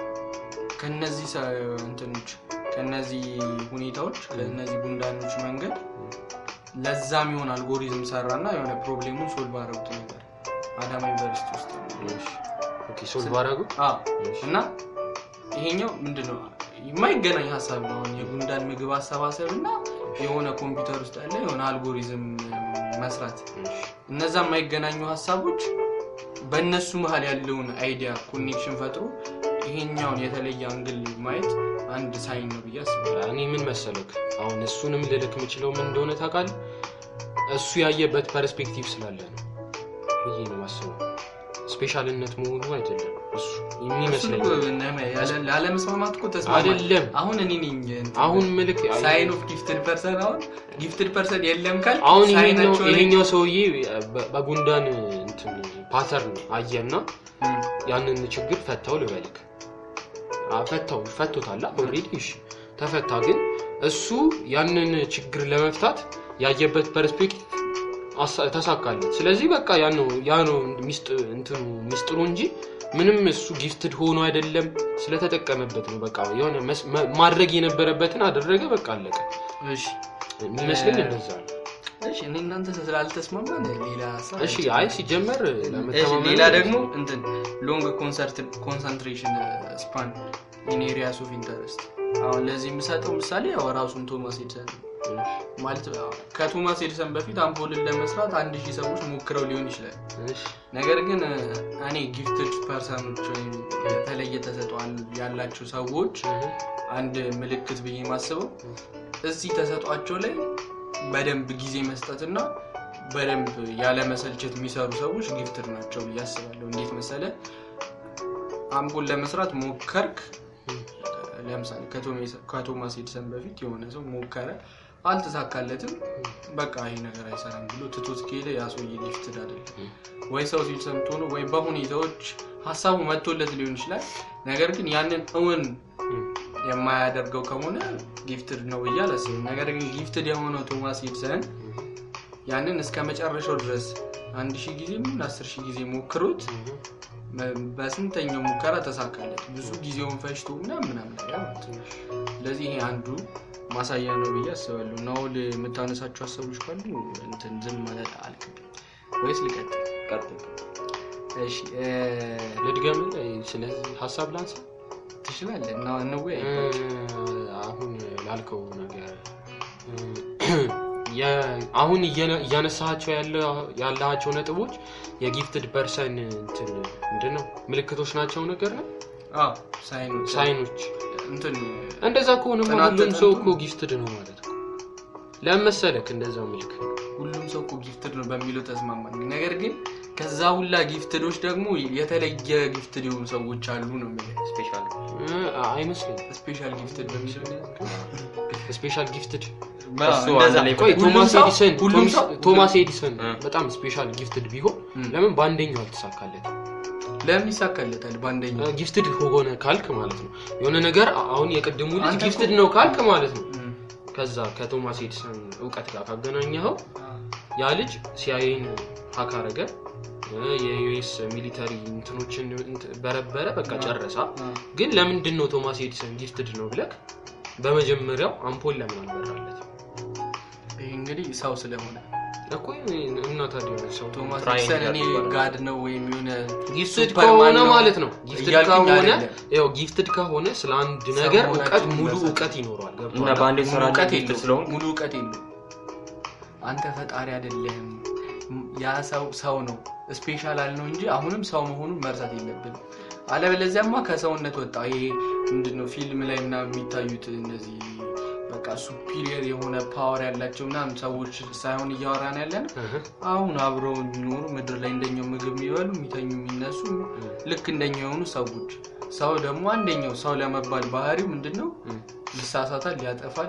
ከነዚህ ሰ- እንትኖች ከነዚህ ሁኔታዎች ከነዚህ ጉንዳኖች መንገድ ለዛ የሚሆን አልጎሪዝም ሰራና የሆነ ፕሮብሌሙን ሶልቭ አረጉት ነበር አዳማ ዩኒቨርሲቲ ውስጥ ኦኬ ሶልቭ አደረጉ አዎ። እና ይሄኛው ምንድነው የማይገናኝ ሀሳብ ነው አሁን የጉንዳን ምግብ አሰባሰብ እና የሆነ ኮምፒውተር ውስጥ ያለ የሆነ አልጎሪዝም መስራት እነዛ የማይገናኙ ሀሳቦች በእነሱ መሀል ያለውን አይዲያ ኮኔክሽን ፈጥሮ ይሄኛውን የተለየ አንግል ማየት አንድ ሳይን ነው ብዬ አስባለሁ እኔ ምን መሰለክ አሁን እሱንም ልልክ የምችለው ምን እንደሆነ ታውቃለህ እሱ ያየበት ፐርስፔክቲቭ ስላለ ነው ብዬ ነው ማስበው ስፔሻልነት መሆኑ አይደለም እሱ የሚመስለኝ ላለመስማማት እኮ ተስማማ አይደለም አሁን እኔ ነኝ አሁን ምልክ ሳይን ኦፍ ጊፍትድ ፐርሰን አሁን ጊፍትድ ፐርሰን የለም ካል አሁን ይሄኛው ሳይናቸው ላይ- ይሄኛው ሰውዬ በ- በጉንዳን እንትን ፓተርን አየና እም፣ ያንን ችግር ፈታው ልበልክ አ፣ ፈታው ፈቶታል ኦልሬዲ እሺ ተፈታ ግን እሱ ያንን ችግር ለመፍታት ያየበት ፐርስፔክቲቭ አሳ- ተሳካለት ስለዚህ በቃ ያ ነው ያ ነው ሚስጥ- እንትኑ ሚስጥሩ እንጂ ምንም እሱ ጊፍትድ ሆኖ አይደለም ስለተጠቀመበት ነው በቃ የሆነ መስ- መ- ማድረግ የነበረበትን አደረገ በቃ አለቀ እሺ የሚመስለኝ እንደዛ ነው እሺ እኔ እናንተ ስላልተስማማን ሌላ ሀሳብ እሺ አይ ሲጀመር እሺ ለመተማመን ሌላ ደግሞ እንትን ሎንግ ኮንሰንትሬሽን ስፓን ኢን ኤሪያስ ኦፍ ኢንተረስት አሁን ለዚህ የምሰጠው ምሳሌ ያው ራሱን ቶማስ ኤድሰን ነው። ማለት ያው ከቶማስ ኤድሰን በፊት አምፖልን ለመስራት አንድ ሺህ ሰዎች ሞክረው ሊሆን ይችላል እሺ ነገር ግን እኔ ጊፍትድ ፐርሰኖች ወይም የተለየ ተሰጥኦ ያላቸው ሰዎች አንድ ምልክት ብዬ ማስበው እዚህ ተሰጧቸው ላይ በደንብ ጊዜ መስጠትና በደንብ ያለመሰልቸት የሚሰሩ ሰዎች ጊፍትድ ናቸው ብዬ አስባለሁ እንዴት መሰለ አምፖል ለመስራት ሞከርክ ለምሳሌ ከቶሜስ- ከቶማስ ኤድሰን በፊት የሆነ ሰው ሞከረ አልተሳካለትም በቃ ይሄ ነገር አይሰራም ብሎ ትቶት ከሄደ ያ ሰውዬ ጊፍትድ አይደለም ወይ ሰው ሲል ሰምቶ ነው ወይ በሁኔታዎች ሀሳቡ መጥቶለት ሊሆን ይችላል ነገር ግን ያንን እውን የማያደርገው ከሆነ ጊፍትድ ነው ብዬ አላስብም ነገር ግን ጊፍትድ የሆነው ቶማስ ኤድሰን ያንን እስከ መጨረሻው ድረስ አንድ ሺህ ጊዜ ምን አስር ሺህ ጊዜ ሞክሮት በ- በስንተኛው ሙከራ ተሳካለት ብዙ ጊዜውን ፈጅቶ ምናምን ምናምን ነገር ማለት ነው ስለዚህ ይሄ አንዱ ማሳያ ነው ብዬ አስባለሁ ናውል የምታነሳቸው ሀሳቦች ካሉ እንትን ዝም ማለት አልክብኝ ወይስ ልቀጥል ቀጥል። እሺ እ፣ ልድገም ስለዚህ ሀሳብ ላንሳ ትችላለህ እና እንወያይ አሁን ላልከው ነገር የ- አሁን እየነ- እያነሳቸው ያላቸው ነጥቦች የጊፍትድ ፐርሰን እንትን ምንድን ነው ምልክቶች ናቸው ነገር ነው አዎ ሳይኖች ሳይኖች እንትን እንደዛ ከሆነ ጥናት ሁሉም ሰው ተጠንቶ- እኮ ጊፍትድ ነው ማለት ነው ለመሰለክ እንደዛው ምልክ ሁሉም ሰው እኮ ጊፍትድ ነው በሚለው ተስማማኝ ነገር ግን ከዛ ሁላ ጊፍትዶች ደግሞ የተለየ ጊፍትድ የሆኑ ሰዎች አሉ ነው የሚለው ስፔሻል እ፣ አይመስለኝም ስፔሻል ጊፍትድ በሚለው ስፔሻል ጊፍትድ እሱ እንደዛ አንድ ላይ ቆይ ሁሉም ቶማስ ሰው- ኤዲሰን ሁሉም ሰው ቶማስ ኤዲሰን እ። በጣም ስፔሻል ጊፍትድ ቢሆን እም። ለምን በአንደኛው አልተሳካለት ለምን ይሳካለታል በአንደኛው ጊፍትድ ሆነ ካልክ ማለት ነው የሆነ ነገር አሁን የቅድሙ ልጅ አንተ ጊፍትድ እኮ- ነው ካልክ ማለት ነው እም። ከዛ ከቶማስ ኤዲሰን እውቀት ጋር ካገናኘኸው ያ ልጅ ሲአይኤን ሀክ አረገ እ፣ የዩኤስ ሚሊተሪ እንትኖችን እንት- በረበረ በቃ ጨረሳ አ፣ ግን ለምንድን ነው ቶማስ ኤዲሰን ጊፍትድ ነው ብለክ በመጀመሪያው አምፖል ለምን አልበራለት ይህ እንግዲህ ሰው ስለሆነ እኮ እና ታዲያ ሰው ቶማስ ትራይንግ ኤዲሰን እኔ ያደርጋል። ጋድ ነው ወይም የሆነ ጊፍትድ ሱፐርማን ከሆነ ነው ማለት ነው ጊፍትድ እያልኩኝ ከሆነ አይደለም። ያው ጊፍትድ ከሆነ ስለ አንድ ሰው ነገር መሆናችን እውቀት ሙሉ ይመስላል። እውቀት ይኖረዋል እና ገብቶሃል በአንድ ሙሉ ስራ እውቀት ጊፍትድ የለውም ስለሆን ሙሉ እውቀት የለውም አንተ ፈጣሪ አይደለህም ያ ሰው ሰው ነው ስፔሻል አልነው እንጂ አሁንም ሰው መሆኑን መርሳት የለብንም አለበለዚያማ ከሰውነት ወጣ ይሄ ምንድነው ፊልም ላይ ምናምን የሚታዩት እነዚህ በቃ ሱፒሪየር የሆነ ፓወር ያላቸው ምናምን ሰዎች ሳይሆን እያወራን ያለን እህ፣ አሁን አብረው የሚኖሩ ምድር ላይ እንደኛው ምግብ የሚበሉ የሚተኙ የሚነሱ ልክ እንደኛ የሆኑ ሰዎች ሰው ደግሞ አንደኛው ሰው ለመባል ባህሪው ምንድን ነው እም፣ ይሳሳታል ያጠፋል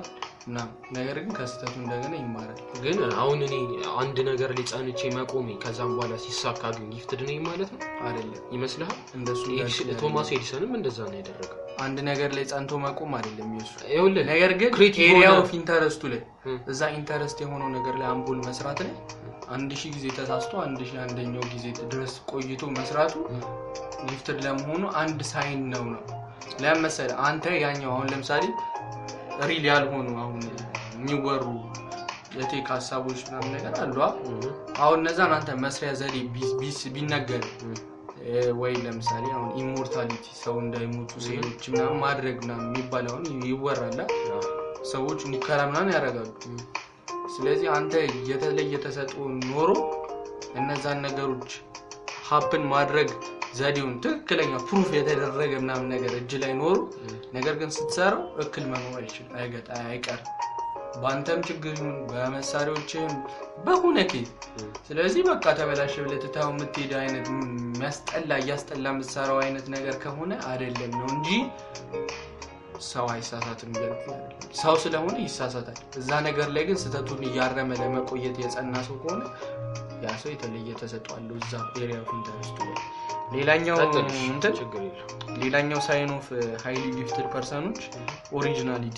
ምናምን ነገር ግን ከስህተቱ እንደገና ይማራል ግን አሁን እኔ አንድ ነገር ላይ ጸንቼ መቆሜ ከዛም በኋላ ሲሳካ ግን ጊፍትድ ነኝ ማለት ነው አይደለም ይመስልሃል? እንደሱ ኤዲስ- እንዳልክ ቶማስ ኤዲሰንም እንደዛ ነው ያደረገው። አንድ ነገር ላይ ጸንቶ መቆም አይደለም የሱ ይኸውልህ ነገር ግን ክሬቲቭ ኤሪያ ሆነ- ኦፍ ኢንተረስቱ ላይ እም። እዛ ኢንተረስት የሆነው ነገር ላይ አምፖል መስራት ላይ አንድ ሺህ ጊዜ ተሳስቶ አንድ ሺህ አንደኛው ጊዜ ድረስ ቆይቶ መስራቱ ጊፍትድ ለመሆኑ አንድ ሳይን ነው ነው ለምን መሰለህ አንተ ያኛው አሁን ለምሳሌ ሪል ያልሆኑ አሁን የሚወሩ የቴክ ሀሳቦች ምናምን ነገር አሉ አ? እም፣ አሁን እነዛን አንተ መስሪያ ዘዴ ቢ- ቢስ- ቢነገር እም፣ እ፣ ወይ ለምሳሌ አሁን ኢሞርታሊቲ ሰው እንዳይሞቱ ሴሎች ምናምን ማድረግ ምናምን የሚባል አሁን ይወራል አ? አዎ፣ ሰዎች ሙከራ ምናምን ያደርጋሉ እም፣ ስለዚህ አንተ የተለየ ተሰጥኦ ኖሮ እነዛን ነገሮች ሀፕን ማድረግ ዘዴውን ትክክለኛ ፕሩፍ የተደረገ ምናምን ነገር እጅ ላይ ኖሮ ነገር ግን ስትሰራው እክል መኖር አይችል አይገጥ አይቀርም በአንተም ችግር ይሁን በመሳሪያዎችም በሆነ ኬዝ እም። ስለዚህ በቃ ተበላሸ ብለህ ትታው የምትሄድ አይነት የሚያስጠላ እያስጠላ የምትሰራው አይነት ነገር ከሆነ አይደለም ነው እንጂ ሰው አይሳሳትም እያልኩ አይደለም። ሰው ስለሆነ ይሳሳታል እዛ ነገር ላይ ግን ስህተቱን እያረመ ለመቆየት የጸና ሰው ከሆነ ያ ሰው የተለየ ተሰጧለሁ እዛ ኤሪያ ኦፍ ኢንተረስቱ ላይ ሌላኛው ቀጥል፣ እንትን ችግር የለም። ሌላኛው ሳይን ኦፍ ሃይሊ ጊፍትድ ፐርሰኖች ኦሪጂናሊቲ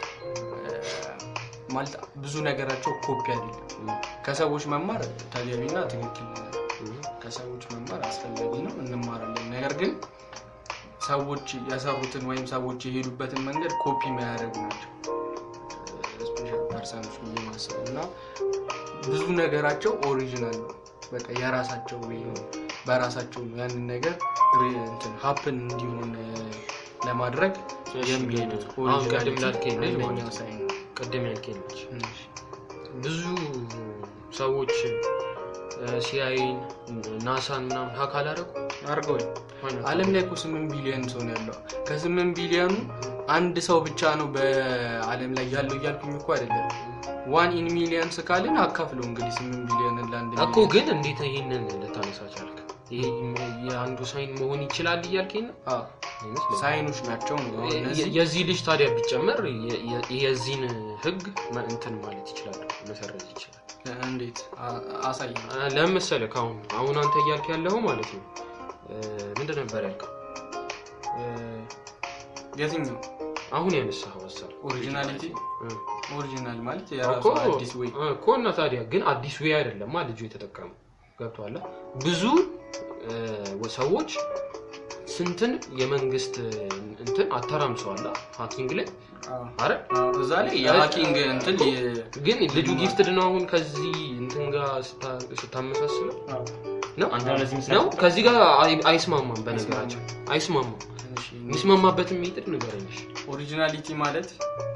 ማለት ብዙ ነገራቸው ኮፒ አይደለም እም፣ ከሰዎች መማር ተገቢና ትክክል ነው። እም፣ ከሰዎች መማር አስፈላጊ ነው እንማራለን ነገር ግን ሰዎች የሰሩትን ወይም ሰዎች የሄዱበትን መንገድ ኮፒ የሚያደርጉ ናቸው ስፔሻል ፐርሰኖች ብዬ ማስበው እና ብዙ ነገራቸው ኦሪጂናል ነው በቃ የራሳቸው ወይ ነው በራሳቸው ነው ያንን ነገር ሀፕን እንዲሆን እ፣ ለማድረግ እሺ፣ የሚሄዱት አሁን ቅድም ላልከኝ ልጅ አንደኛው ማለት ነው። ሳይን ነው። ቅድም ያልከኝ ልጅ እሺ። ብዙ ሰዎች ሲአይን ናሳን ምናምን ሀክ አላደረጉ አድርገውኝ አለም ላይ እኮ ስምንት ቢሊዮን ሰው ነው ያለው ከስምንት ቢሊዮኑ አንድ ሰው ብቻ ነው በአለም ላይ ያለው እያልኩኝ እኮ አይደለም ዋን ኢን ሚሊየንስ ካልን አካፍለው እንግዲህ ስምንት ቢሊዮን ለአንድ እኮ ግን እንዴት ይህንን ልታነሳ ቻልክ? ይሄ የአንዱ ሳይን መሆን ይችላል እያልከኝ ነው? አዎ፣ አይመስለኝም። ሳይኖች ናቸው ነው አሁን እነዚህ የዚህ ልጅ ታዲያ ቢጨመር የ- የ- የዚህን ህግ መ- እንትን ማለት ይችላል መሰረዝ ይችላል እንዴት አ- አሳይ አ- ለምን መሰለህ ከአሁን አሁን አንተ እያልክ ያለው ማለት ነው እ፣ ምንድን ነበር ያልከው እ፣ የትኛው አሁን ያነሳኸው ሀሳብ ኦሪጂናሊቲ እ፣ ኦሪጂናል ማለት የራሱ እኮ አዲስ ወይ እኮ እና ታዲያ ግን አዲስ ዌይ አይደለማ ልጁ የተጠቀሙ ገብቶሃል ብዙ እ፣ ሰዎች ስንትን የመንግስት እንትን አተራምሰዋላ ሀኪንግ ላይ አዎ። አረ አዎ፣ እዛ ላይ የሀኪንግ እንትን የ- ግን ልጁ ጊፍትድ ነው አሁን ከዚህ እንትን ጋር ስታ- ስታመሳስለው አዎ፣ ነው አንተ ለዚህ ምሳሌ ነው ከዚህ ጋር አይ- አይስማማም በነገራቸው አይስማማም ትንሽ የሚስማማበትን ሜትድ ንገረኝ ኦሪጂናሊቲ ማለት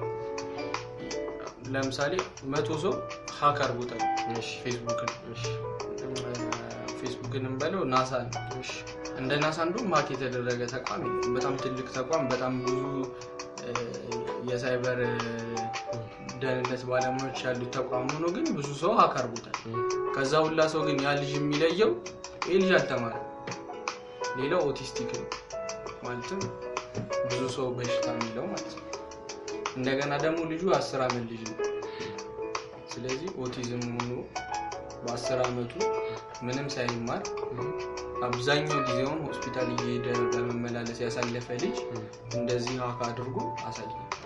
ለምሳሌ መቶ ሰው ሀክ አድርጎታል እሺ ፌስቡክን እሺ ፌስቡክን እንበለው ናሳ ነው እሺ እንደ ናሳ እንዲሁም ሀክ የተደረገ ተቋም የለም። በጣም ትልቅ ተቋም በጣም ብዙ እ፣ የሳይበር እ፣ ደህንነት ባለሙያዎች ያሉት ተቋም ሆኖ ግን ብዙ ሰው ሀክ አድርጎታል እ፣ ከዛ ሁላ ሰው ግን ያ ልጅ የሚለየው ይህ ልጅ አልተማረም ሌላው ኦቲስቲክ ነው ማለትም ብዙ ሰው በሽታ የሚለው ማለት ነው እንደገና ደግሞ ልጁ አስር አመት ልጅ ነው ስለዚህ ኦቲዝም ሆኖ በአስር አመቱ ምንም ሳይማር አብዛኛው ጊዜውን ሆስፒታል እየሄደ በመመላለስ ያሳለፈ ልጅ እንደዚህ ሀክ አድርጎ አሳየ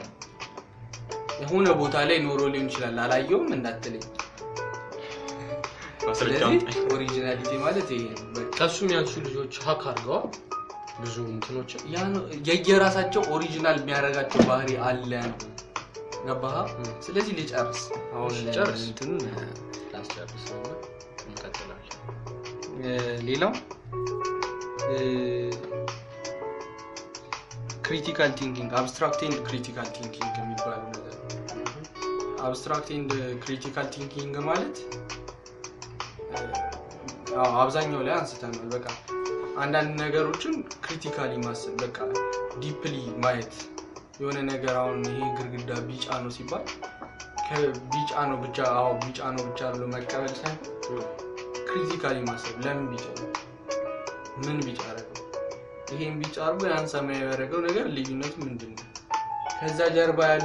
የሆነ ቦታ ላይ ኖሮ ሊሆን ይችላል አላየውም እንዳትለኝ ማስረጃውን ስለዚህ ኦሪጂናሊቲ ማለት ይሄ ነው በቃ ከሱ የሚያንሱ ልጆች ሀክ አድርገዋል ብዙ እንትኖችን ያ ነው የየራሳቸው ኦሪጂናል የሚያደርጋቸው ባህሪ አለ ነው ገባህ ስለዚህ ልጨርስ አሁን እሺ፣ ጨርስ። እንትኑን ላስጨርስ እና እንቀጥላለን እ፣ ሌላው ክሪቲካል ቲንኪንግ አብስትራክት ኤንድ ክሪቲካል ቲንኪንግ የሚባሉ ነገር አብስትራክት ኤንድ ክሪቲካል ቲንኪንግ ማለት እ፣ አዎ፣ አብዛኛው ላይ አንስተናል በቃ አንዳንድ ነገሮችን ክሪቲካሊ ማሰብ በቃ ዲፕሊ ማየት የሆነ ነገር አሁን ይሄ ግድግዳ ቢጫ ነው ሲባል ከቢጫ ነው ብቻ አዎ ቢጫ ነው ብቻ ብሎ መቀበል ሳይሆን ክሪቲካሊ ማሰብ ለምን ቢጫ ነው ምን ቢጫ አደረገው ይሄን ቢጫ አድርጎ ያን ሰማያዊ ያደረገው ነገር ልዩነቱ ምንድን ነው ከዛ ጀርባ ያሉ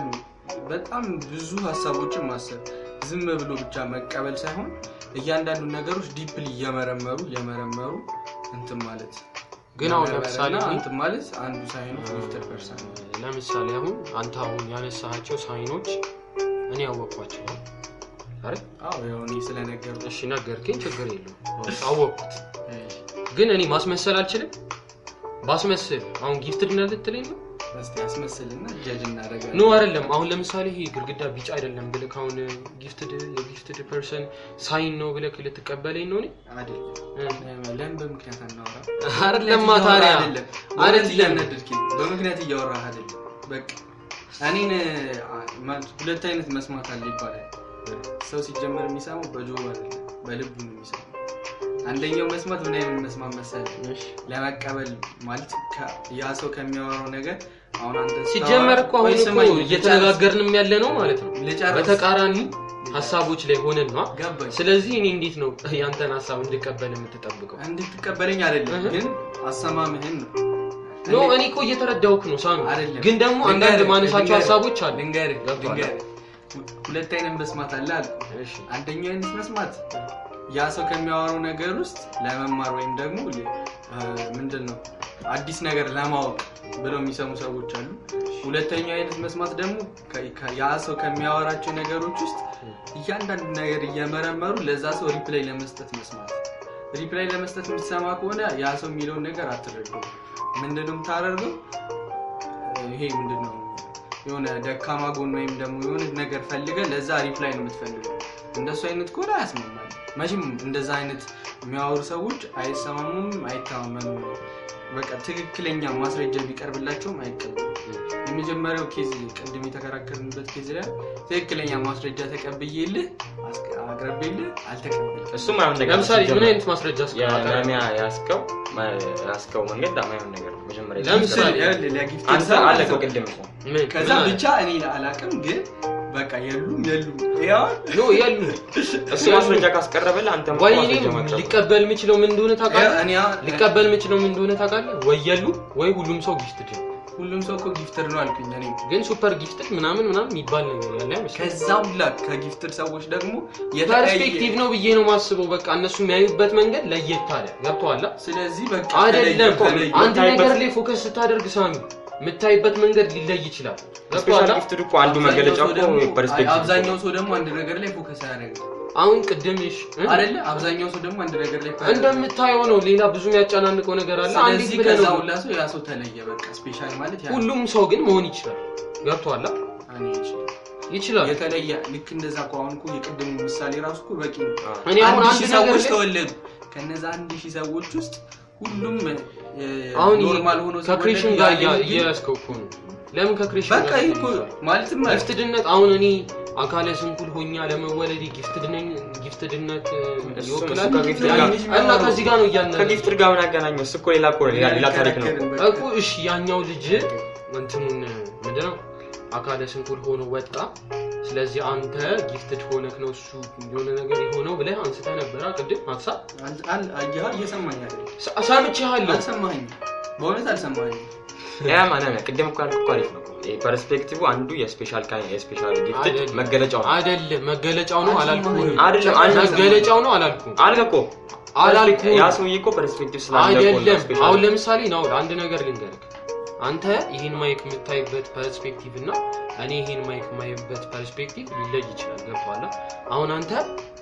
በጣም ብዙ ሀሳቦችን ማሰብ ዝም ብሎ ብቻ መቀበል ሳይሆን እያንዳንዱ ነገሮች ዲፕሊ እየመረመሩ እየመረመሩ እንትን ማለት ግን አሁን መመርመርና ለምሳሌ እኔ- እንትን ማለት አንዱ ሳይኑ ጊፍትድ ፐርሰን ነው። ለምሳሌ አሁን አንተ አሁን ያነሳቸው ሳይኖች እኔ ያወቅኳቸው ነው አይደል? አዎ ያው እኔ ስለነገሩ እሺ ነገርከኝ፣ ችግር የለውም አወቅኩት። ግን እኔ ማስመሰል አልችልም። ባስመስል አሁን ጊፍትድ ነህ ልትለኝ ነው? እስቲ ያስመስልና ጀጅ እናደርጋለን ኖ አይደለም። አሁን ለምሳሌ ይሄ ግድግዳ ቢጫ አይደለም ብልክ አሁን ጊፍትድ የጊፍትድ ፐርሰን ሳይን ነው ብለክ ልትቀበለኝ ነው? እኔ አይደለም እ። ለምን በምክንያት አናወራ አይደለማ ታዲያ አይደለም አይደለም። እያናደድከኝ በምክንያት እያወራህ አይደለም በቃ እኔን አ- ማለት ሁለት አይነት መስማት አለ ይባላል ሰው ሲጀመር የሚሰማው በጆሮ አይደለም በልቡ ነው የሚሰማው አንደኛው መስማት ምን አይነት መስማት መሰለህ እሺ። ለመቀበል ማለት ከ- ያ ሰው ከሚያወራው ነገር አሁን አንተ ሲጀመር እኮ አሁን ቆይ እኮ ስማኝ፣ እየተነጋገርንም ያለ ነው ማለት ነው። ልጨርስ። በተቃራኒ ሀሳቦች ላይ ሆነን ነው። ገባኝ ስለዚህ እኔ እንዴት ነው ያንተን ሀሳብ እንድቀበል የምትጠብቀው? እንድትቀበለኝ አይደለም እህ። ግን አሰማምህን ነው ኖ እኔ እኮ እየተረዳውክ ነው ሳሚ። አይደለም። ግን ደግሞ አንዳንድ ልንገርህ፣ ማነሳቸው ልንገርህ፣ ሀሳቦች አሉ። ልንገርህ ገብቶሃል? ልንገርህ። ሁ- ሁለት አይነት መስማት አለ አልኩ እሺ አንደኛው አይነት መስማት ያ ሰው ከሚያወራው ነገር ውስጥ ለመማር ወይም ደግሞ ለ- አ፣ ምንድን ነው አዲስ ነገር ለማወቅ ብለው የሚሰሙ ሰዎች አሉ ሁለተኛው አይነት መስማት ደግሞ ከ- ከ- ያ ሰው ከሚያወራቸው ነገሮች ውስጥ እያንዳንዱ ነገር እየመረመሩ ለዛ ሰው ሪፕላይ ለመስጠት መስማት ሪፕላይ ለመስጠት የምትሰማ ከሆነ ያ ሰው የሚለውን ነገር አትረዱም ምንድነው የምታደርገው ይሄ ምንድነው የሆነ ደካማ ጎን ወይም ደግሞ የሆነ ነገር ፈልገ ለዛ ሪፕላይ ነው የምትፈልገው እንደሱ አይነት ከሆነ አያስማማል መቼም እንደዛ አይነት የሚያወሩ ሰዎች አይሰማሙም አይተማመኑም በቃ ትክክለኛ ማስረጃ ቢቀርብላቸውም አይቀበሉም የመጀመሪያው ኬዝ ቅድም የተከራከርንበት ኬዝ ላይ ትክክለኛ ማስረጃ ተቀብዬልህ አስቀ- አቅርቤልህ አልተቀበልክም እሱም አይሆን ነገር ነው ለምሳሌ ምን ሲጀመር። አይነት ማስረጃ እስከማቀርብ? የነሚያ ያስከው ያስከው መንገድ ማይሆን ነገር ነው መጀመሪያ ለምሳሌ ይኸውልህ፣ ለጊፍት አንተ ሰው አለ ሰው- ቅድም እኮ ምን? ከዛ ምን አለ? ብቻ እኔ አላቅም ግን በቃ የሉም የሉም ያው ኖ ያሉ እሱ ማስረጃ ካስቀረበልህ አንተ ወይ እኔም ሊቀበል የምችለው ምን እንደሆነ ታውቃለህ? እኔ አሁን- ሊቀበል የምችለው ምን እንደሆነ ታውቃለህ? ወይ የሉ ወይ ሁሉም ሰው ጊፍትድ ነው። ሁሉም ሰው እኮ ጊፍተር ነው አልኩኝ እኔ ግን ሱፐር ጊፍትድ ምናምን ምናምን የሚባል ነገር ያለ አይመስለኝም። ከዛ ሁላ ከጊፍትር ሰዎች ደግሞ ፐርስፔክቲቭ ነው ብዬ ነው ማስበው። በቃ እነሱ የሚያዩበት መንገድ ለየት አለ። ገብቶሃል? ስለዚህ በቃ አይደለም ተለየ- አንድ የምታይበት- ነገር ላይ ፎከስ ስታደርግ ሳሚ የምታይበት መንገድ ሊለይ ይችላል። ገብቶሃል? ስፔሻል ጊፍት እኮ አንዱ መገለጫ አብዛኛው ሰው እኮ ደግሞ- ፐርስፔክቲቭ አብዛኛው ሰው ደግሞ አንድ ነገር ላይ ፎከስ አያደርግም አሁን ቅድም እሺ እ? አይደለ አብዛኛው ሰው ደግሞ አንድ ነገር ላይ focus እንደምታየው ነው። ሌላ ብዙ የሚያጨናንቀው ነገር አለ። አንዲት ስለዚህ ብለህ ከዛ ነው ሁላ ሰው ያ ሰው ተለየ በቃ ስፔሻል ማለት ያ ሁሉም ሰው ግን መሆን ይችላል። ገብቶሃል? እኔ ይችላል። ይችላል። የተለየ ልክ እንደዛ እኮ አሁን እኮ የቅድሙ ምሳሌ ራሱ እኮ በቂ ነው እኔ አሁን አንድ አንድ ሺህ ነገር ሰዎች ላይ ተወለዱ ከነዛ አንድ ሺህ ሰዎች ውስጥ ሁሉም እ፣ አሁን ይሄ ኖርማል ሆኖ ከክሬሽን ሲወለዱ ጋር ያለ እያ- ግን እያያዝከው እኮ ነው። ለምን ከክሬሽን በቃ ጋር ይሄ እኮ ማለትም ጊፍትድነት አሁን እኔ አካለ ስንኩል ሆኛ ለመወለድ ጊፍትድ ነኝ ጊፍትድነት እ, እሱ ይወክላል ከጊፍት ጋር- እና ከዚህ ጋር ነው እያነ ከጊፍት ጋር ምን አገናኘው? እሱ እኮ ሌላ እኮ ነው፣ ሌላ ሌላ ታሪክ ነው። እኮ እሺ ያኛው ልጅ እንትኑን ምንድነው አካለ ስንኩል ሆኖ ወጣ። ስለዚህ አንተ ጊፍትድ ሆነክ ነው እሱ የሆነ ነገር የሆነው ብለህ አንስተህ ነበረ ቅድም ሀሳብ እየሰማኝ አይደል? ሳ- ሰምቼሃለሁ። አልሰማኝም በእውነት አልሰማኝም ያ ማለት ነው። ቅድም እኮ ያልኩህ እኮ አሪፍ ነው። ይሄ ፐርስፔክቲቭ አንዱ የስፔሻል ካይ የስፔሻል ጊፍት አይደለም። መገለጫው ነው። አይደለም መገለጫው ነው አላልኩም። አይደለም አንድ መገለጫው ነው አላልኩም። አልከ እኮ አላልኩም። ያ ሰውዬ እኮ ፐርስፔክቲቭ ስላለ እኮ ነው አይደለም ስፔሻል አሁን ለምሳሌ ነው አንድ ነገር ልንገርህ አንተ ይህን ማይክ የምታይበት ፐርስፔክቲቭ እና እኔ ይህን ማይክ የማይበት ፐርስፔክቲቭ ሊለይ ይችላል ገብቶሃል አሁን አንተ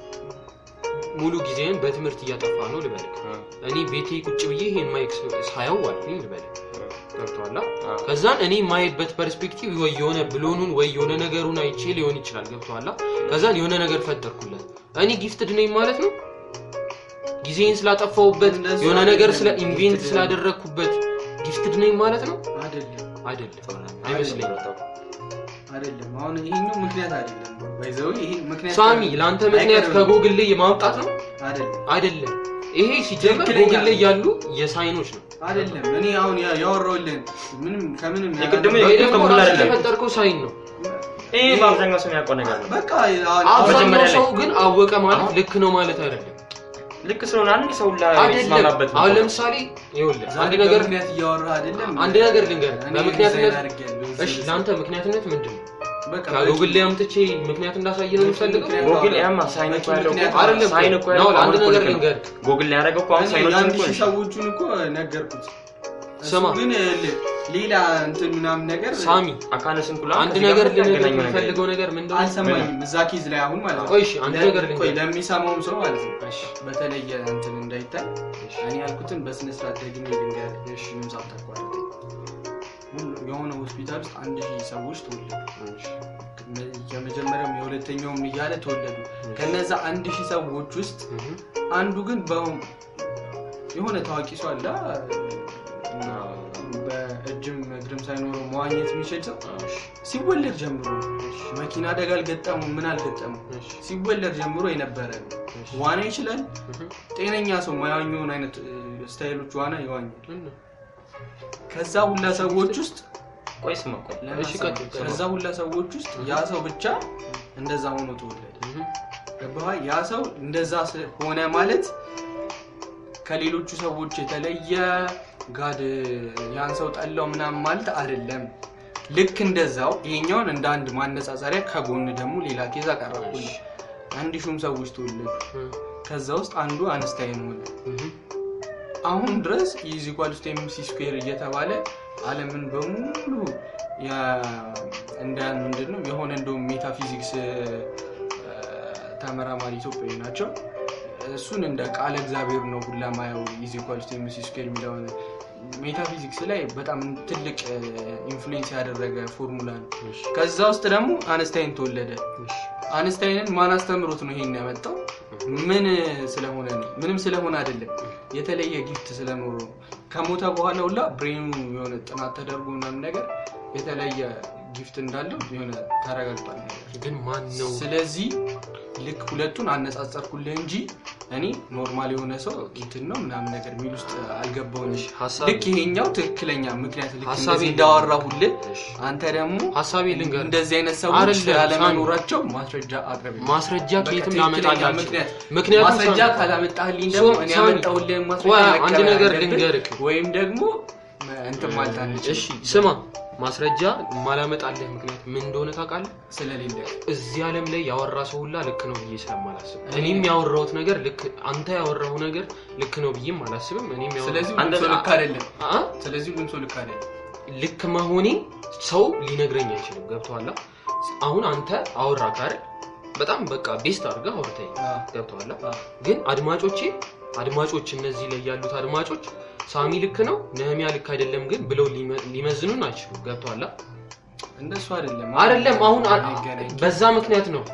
ሙሉ ጊዜን በትምህርት እያጠፋ ነው ልበልክ እኔ ቤቴ ቁጭ ብዬ ይህን ማይክ ሳየው ዋልኩኝ ልበልክ ገብቶሃል ከዛን እኔ የማይበት ፐርስፔክቲቭ ወይ የሆነ ብሎኑን ወይ የሆነ ነገሩን አይቼ ሊሆን ይችላል ገብቶሃል ከዛን የሆነ ነገር ፈጠርኩለት እኔ ጊፍትድ ነኝ ማለት ነው ጊዜን ስላጠፋውበት እንደሱ የሆነ ነገር ስለ አይደለም። ኢንቬንት gifted ስላደረግኩበት ጊፍትድ ነኝ ማለት ነው አይደለም አይደለም አይመስለኝም አይደለም አሁን ይሄኛው ምክንያት አይደለም ባይዘው ይሄ ምክንያት ሳሚ ለአንተ ምክንያት አይቀርም። ከጎግል ላይ ማውጣት ነው አይደለም አይደለም ይሄ ሲጀመር ትክክለኛ- ጎግል ላይ ያሉ የሳይኖች ነው አይደለም እኔ አሁን ያ- ያወራሁልህን ምንም ከምንም የቅድሙ ወይ የግድ ደግሞ ከጎግል ራስህ አይደለም። የፈጠርከው ሳይን ነው ይሄ በአብዛኛው ሰው የሚያውቀው ነገር ነው። በቃ አሁን- አብዛኛው መጀመሪያ ላይ- ሰው ግን አወቀ ማለት ልክ ነው ማለት አይደለም ልክ ስለሆነ አንድ ሰው ላይ አይደለም የሚስማማበት ነው። አሁን ለምሳሌ ይኸውልህ ዛሬ አንድ ነገር በምክንያት እያወራህ አይደለም አንድ ነገር ልንገርህ እኔ በምክንያትነት ዲዛይን አድርጌያለሁ። እሺ ለአንተ ምክንያትነት ምንድን ነው በቃ ከጉግል ላይ አምጥቼ ምክንያት እንዳሳይ ነው የምፈልገው ምክንያት ጎግል ያማ ሳይን እኮ ያለው እኮ ምክንያት አይደለም ሳይን እኮ ነው ያለው አንድ አሁን እኮ ነገር ልክ ነው። ልንገርህ ጎግል ላይ ያደረገው እኮ አሁን እኔ ሳይኖችን የአንድ እኮ ሺህ ነው። ሰዎቹን እኮ ነገርኩት እሱ ስማ። ግን ል- ሌላ እንትን ምናምን ነገር ሳሚ አካለ ስንኩላ አንድ ከዚህ ነገር ጋር ልነግርህ ያገናኘው ነገር የምፈልገው ነገር ምንድን ነው? አልሰማኝም እዛ ኪዝ ላይ አሁን ማለት ነው ቆይ እሺ አንድ ለ- ነገር ቆይ ልንገርህ ለሚሰማውም ሰው ማለት ነው እሺ በተለየ እንትን እንዳይታይ እኔ ያልኩትን በስነ ስርዓት ደግሜ ልንገር ምንም ሳታቋርጥ ሁሉ- የሆነ ሆስፒታል ውስጥ አንድ ሺህ ሰዎች ተወለዱ የመጀመሪያውም የሁለተኛውም እያለ ተወለዱ ከነዛ አንድ ሺህ ሰዎች ውስጥ እህ፣ አንዱ ግን በ- የሆነ ታዋቂ ሰው አለ በእጅም እግርም ሳይኖረው መዋኘት የሚችል ሰው ሲወለድ ጀምሮ መኪና አደጋ አልገጠሙ ምን አልገጠሙ እሺ ሲወለድ ጀምሮ የነበረ ነው እሺ ዋና ይችላል እህ፣ ጤነኛ ሰው ማያኘውን አይነት እ፣ ስታይሎች ዋና ይዋኛል ምን ነው? ከዛ ሁላ ሰዎች ውስጥ ቆይ ስማ ቆይ እሺ ቀጥል ቀጥል። ከዛ ሁላ ሰዎች ውስጥ ያ ሰው ብቻ እንደዛ ሆኖ ተወለደ እህ፣ ገባህ ያ ሰው እንደዛ ስ- ሆነ ማለት ከሌሎቹ ሰዎች የተለየ ጋድ ያን ሰው ጠላው ምናምን ማለት አይደለም ልክ እንደዛው ይሄኛውን እንደ አንድ ማነጻጸሪያ ከጎን ደግሞ ሌላ ኬዝ አቀረብኩልህ አንድ ሹም ሰዎች ተወለዱ እህ፣ ከዛ ውስጥ አንዱ አንስታይን ሆነ እህ፣ አሁን ድረስ ኢዚኳል ስ ኤምሲ ስኩዌር እየተባለ አለምን በሙሉ ያ- እንደ ምንድን ነው የሆነ እንደውም ሜታፊዚክስ እ፣ ተመራማሪ ኢትዮጵያዊ ናቸው እሱን እንደ ቃለ እግዚአብሔር ነው ሁላ ማየው ኢዚኳል ስ ኤምሲ ስኩዌር የሚለውን ሜታፊዚክስ ላይ በጣም ትልቅ ኢንፍሉዌንስ ያደረገ ፎርሙላ ነው እሺ ከዛ ውስጥ ደግሞ አንስታይን ተወለደ እሺ አንስታይንን ማን አስተምሮት ነው ይሄን ያመጣው ምን ስለሆነ ነው ምንም ስለሆነ አይደለም የተለየ ጊፍት ስለኖሩ ነው ከሞተ በኋላ ሁላ ብሬኑ የሆነ ጥናት ተደርጎ ምናምን ነገር የተለየ ጊፍት እንዳለው የሆነ ተረጋግጧል ነገር ግን ማን ነው ስለዚህ ልክ ሁለቱን አነጻጸርኩልህ እንጂ እኔ ኖርማል የሆነ ሰው እንትን ነው ምናምን ነገር የሚል ውስጥ አልገባውኝ ሀሳብ ልክ ይሄኛው ትክክለኛ ምክንያት ልክ ሀሳቤ እንደዚህ እንዳወራሁልህ እሺ አንተ ደግሞ ሀሳቤ ልንገርህ እንደዚህ አይነት ሰዎች አይደለም፣ ያለመኖራቸው ማስረጃ አቅርብ ማስረጃ በቃ ከየትም ትክክለኛ ላመጣላቸው ምክንያት ምክንያቱም ማስረጃ ሳሚ፣ ካላመጣህልኝ ደግሞ ሶ- እኔ ሳሚ፣ ያመጣሁልህን ማስረጃ ቆይ አንድ መቀበል ነገር አለብህ፣ ልንገርህ ወይም ደግሞ እንትን ማለት አንችልም እሺ ስማ ማስረጃ ማላመጣልህ ምክንያት ምን እንደሆነ ታውቃለህ ስለሌለ እዚህ ዓለም ላይ ያወራ ሰው ሁላ ልክ ነው ብዬ ስለማላስብ እኔም ያወራሁት ነገር ልክ አንተ ያወራው ነገር ልክ ነው ብዬም አላስብም እኔም ያወራሁት- ስለዚህ ሁሉም አንተ- ሰው ልክ አይደለም አ? ስለዚህ ሁሉም ሰው ልክ አይደለም ልክ መሆኔ ሰው ሊነግረኝ አይችልም ገብቶሃል አሁን አንተ አወራ ካረ በጣም በቃ ቤስት አድርገህ አውርተኝ አዎ። ገብቶሃል አዎ። ግን አድማጮቼ አድማጮች እነዚህ ላይ ያሉት አድማጮች ሳሚ ልክ ነው ነህሚያ ልክ አይደለም ግን ብለው ሊመ- ሊመዝኑን አይችሉም ገብቶሃል እንደሱ አይደለም አይደለም አሁን አ- አይገናኝም። በዛ ምክንያት ነው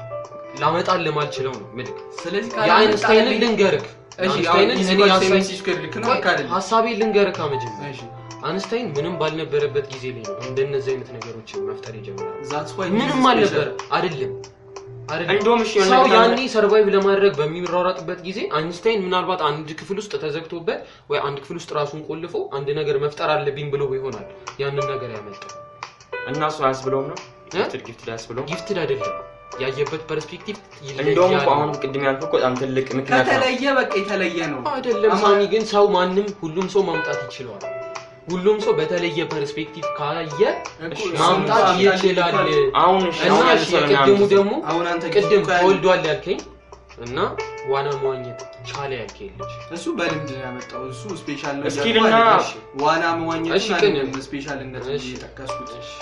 ላመጣልህ ማልችለው ነው ምልክ ስለዚህ የአይንስታይንን ካላመጣልኝ- ልንገርክ እሺ የአይንስታይንን አሁን እኔ ኢዚኳል ሀሳብ- ሴቨን ሲ ስኩዌር ልክ ነው ልክ አይደለም ሀሳቤ ልንገርክ መጀመሪያ እሺ አንስታይን ምንም ባልነበረበት ጊዜ ላይ ነው እንደነዚህ አይነት ነገሮችን መፍጠር የጀመረው that's why ምንም this is አልነበረ special. አይደለም አይደለም እንደውም እሺ የሆነ ሰው ነገር ያኔ ሰርቫይቭ ለማድረግ በሚሯሯጥበት ጊዜ አይንስታይን ምናልባት አንድ ክፍል ውስጥ ተዘግቶበት ወይ አንድ ክፍል ውስጥ ራሱን ቆልፎ አንድ ነገር መፍጠር አለብኝ ብሎ ይሆናል ያንን ነገር ያመጣው እና እሱ አያስብለውም ነው እ? ጊፍትድ ጊፍትድ አያስብለውም ጊፍትድ አይደለም ያየበት ፐርስፔክቲቭ እንደውም እኮ ይለያል አሁን ቅድም ያልኩህ እኮ በጣም ትልቅ ምክንያት ነው ከተለየ በቃ የተለየ ነው አይደለም አማ- ሳሚ ግን ሰው ማንም ሁሉም ሰው ማምጣት ይችለዋል ሁሉም ሰው በተለየ ፐርስፔክቲቭ ካየ እኮ ማምጣት እሱ ይችላል አሁን እሺ እና አሁን እሺ ያነሳው የቅድሙ ምናምን ደግሞ አሁን አንተ ቅድም እኮ ያለ- ተወልዷል ያልከኝ እና ዋና መዋኘት ቻለ ያልከኝ ልጅ እሱ በልምድ ነው ያመጣው እሱ ስፔሻል ነው እስኪል እያልኩ እና- አይደለም። ዋና መዋኘት እሺ፣ ግን- ስፔሻልነት እሺ። የጠቀስኩት እሺ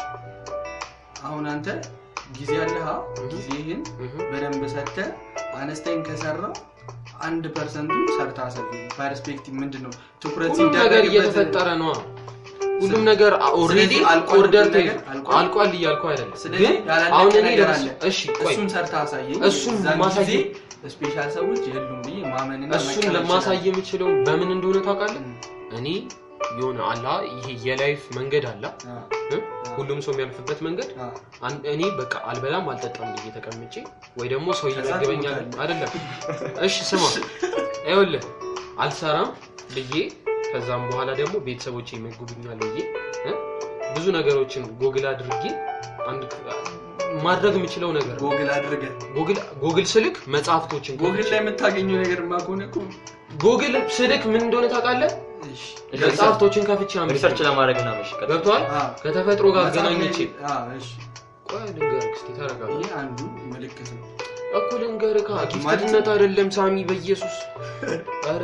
አሁን አንተ ጊዜ አለህ እህ። ጊዜህን እህ። በደንብ ሰጥተህ አነስተኝ ከሰራው አንድ ፐርሰንቱ ሰርታ ሰ ፐርስፔክቲቭ ምንድን ነው ትኩረት ሁሉም ነገር ሲደረግበት እየተፈጠረ ነው ሁሉም ነገር ኦልሬዲ ስለዚህ አልቋል ኦርደር ሁሉም ነገር አልቋል። አልቋል እያልኩ አይደለም ስለዚህ ግን ያላለቀ አሁን እኔ ነገር ለምስ- አለ። እሺ ቆይ እሱን ሰርታ አሳየኝ እሱን እዛን ማሳየት- ጊዜ ስፔሻል ሰዎች የሉም ብዬ ማመንና እሱን መቀበል ለማሳየ እችላለሁ። የምችለው በምን እንደሆነ ታውቃለህ እም፣ እኔ የሆነ አላ ይሄ የላይፍ መንገድ አላ አ፣ እ? ሁሉም ሰው የሚያልፍበት መንገድ አ፣ አን- እኔ በቃ አልበላም አልጠጣም ብዬ ተቀምጬ ወይ ደግሞ ሰው ከዛ ይመግበኛል ትሞታለህ። አይደለም እሺ ስማ ይኸውልህ አልሰራም ብዬ ከዛም በኋላ ደግሞ ቤተሰቦቼ ይመግቡኛል ብዬ እ? ብዙ ነገሮችን ጎግል አድርጌ አንድ ማድረግ የምችለው ነገር ነው። ጎግል አድርገህ ጎግል ጎግል ስልክ መጽሐፍቶችን ጎግል ላይ የምታገኘው ነገር ከሆነ እኮ ጎግል ስልክ ምን እንደሆነ ታውቃለህ እሺ፣ መጽሐፍቶችን ከፍቼ አንብቤ ሪሰርች ለማድረግ እና መሽቀጥ ገብቷል አ፣ ከተፈጥሮ ጋር መጽሐፍ ላይ- አገናኝቼ አ፣ እሺ፣ ቆይ ልንገርህ እስኪ ተረጋጋ ይህ አንዱ ምልክት ነው እኮ ልንገርህ ካ ማለት- ጊፍትነት አይደለም ሳሚ በኢየሱስ ኧረ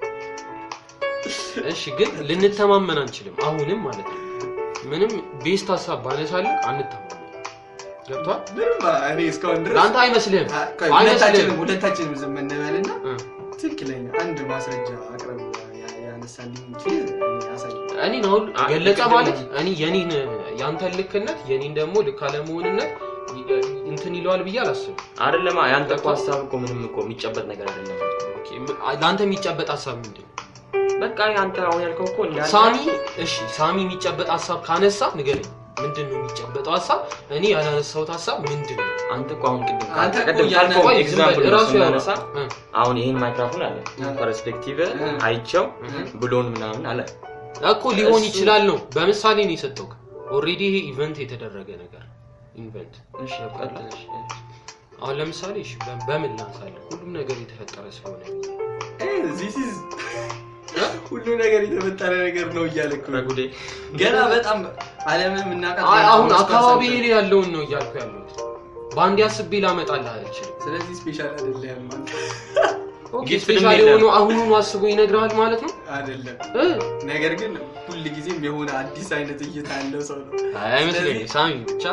እሺ ግን ልንተማመን አንችልም አሁንም ማለት ነው ምንም ቤስት ሀሳብ ባነሳልህ አንተማመን ገብቷል ምንም እኔ እስካሁን ድረስ ለአንተ አይመስልህም አ- ቆይ፣ ሁለታችንም አይመስልህም ሁለታችንም ዝም እንበልና እ። ትክክለኛ አንድ ማስረጃ አቅረብ ያ- ያነሳልኝ ኬዝ እኔ አሳይ እኔን አሁን አ- ገለጸ ቅድም- ማለት እኔ የኔን ያንተን ልክነት የኔን ደግሞ ልክ አለመሆንነት ይ- እንትን ይለዋል ብዬ አላስብም አይደለማ ያንተ እኮ ሀሳብ እኮ ምንም እኮ የሚጨበጥ ነገር አይደለም ኦኬ፣ ም- ለአንተ የሚጨበጥ ሀሳብ ምንድን ነው በቃ አንተ አሁን ያልከው እኮ እንዳለ ሳሚ እሺ ሳሚ የሚጨበጥ ሀሳብ ካነሳ ንገረኝ ምንድን ነው የሚጨበጠው ሀሳብ እኔ ያላነሳሁት ሀሳብ ምንድን ነው አንተ እኮ አሁን ቅድም አንተ እኮ ቅድም ያንን- ካልከው ቆይ፣ ዝም ኤግዛምፕል በል፣ ራሱ ያወራ። ስናነሳ እ፣ አሁን ይህን ማይክራፎን አለ እ። ፐርስፔክቲቭ እ። አይቸው እ። ብሎን ምናምን አለ እኮ ሊሆን እሱ- ይችላል ነው በምሳሌ ነው የሰጠው ኦልሬዲ ይሄ ኢቨንት የተደረገ ነገር ኢቨንት እሺ ቀጥል፣ እሺ። አሁን ለምሳሌ እሺ በ- በምን ላንሳለን ሁሉም ነገር የተፈጠረ ስለሆነ ዚስ ኢዝ ሁሉ ነገር የተፈጠረ ነገር ነው እያለ እኮ ነው። በጉዴ ገና በጣም ዓለምን የምናውቃት አይ፣ አሁን አምስት አካባቢ ፐርሰንት ላይ ያለውን ነው እያልኩ ያለሁት በአንድ አስቤ ላመጣልህ አልችልም ስለዚህ ስፔሻል አይደለም ኦኬ፣ ጊፍት ስፔሻል የለም። የሆኑ አሁኑኑ አስቦ ይነግርሃል ማለት ነው አይደለም እ? ነገር ግን ሁል ጊዜም የሆነ አዲስ አይነት እይታ ያለው ሰው ነው አይመስለኝም ስለዚህ- ሳሚ ብቻ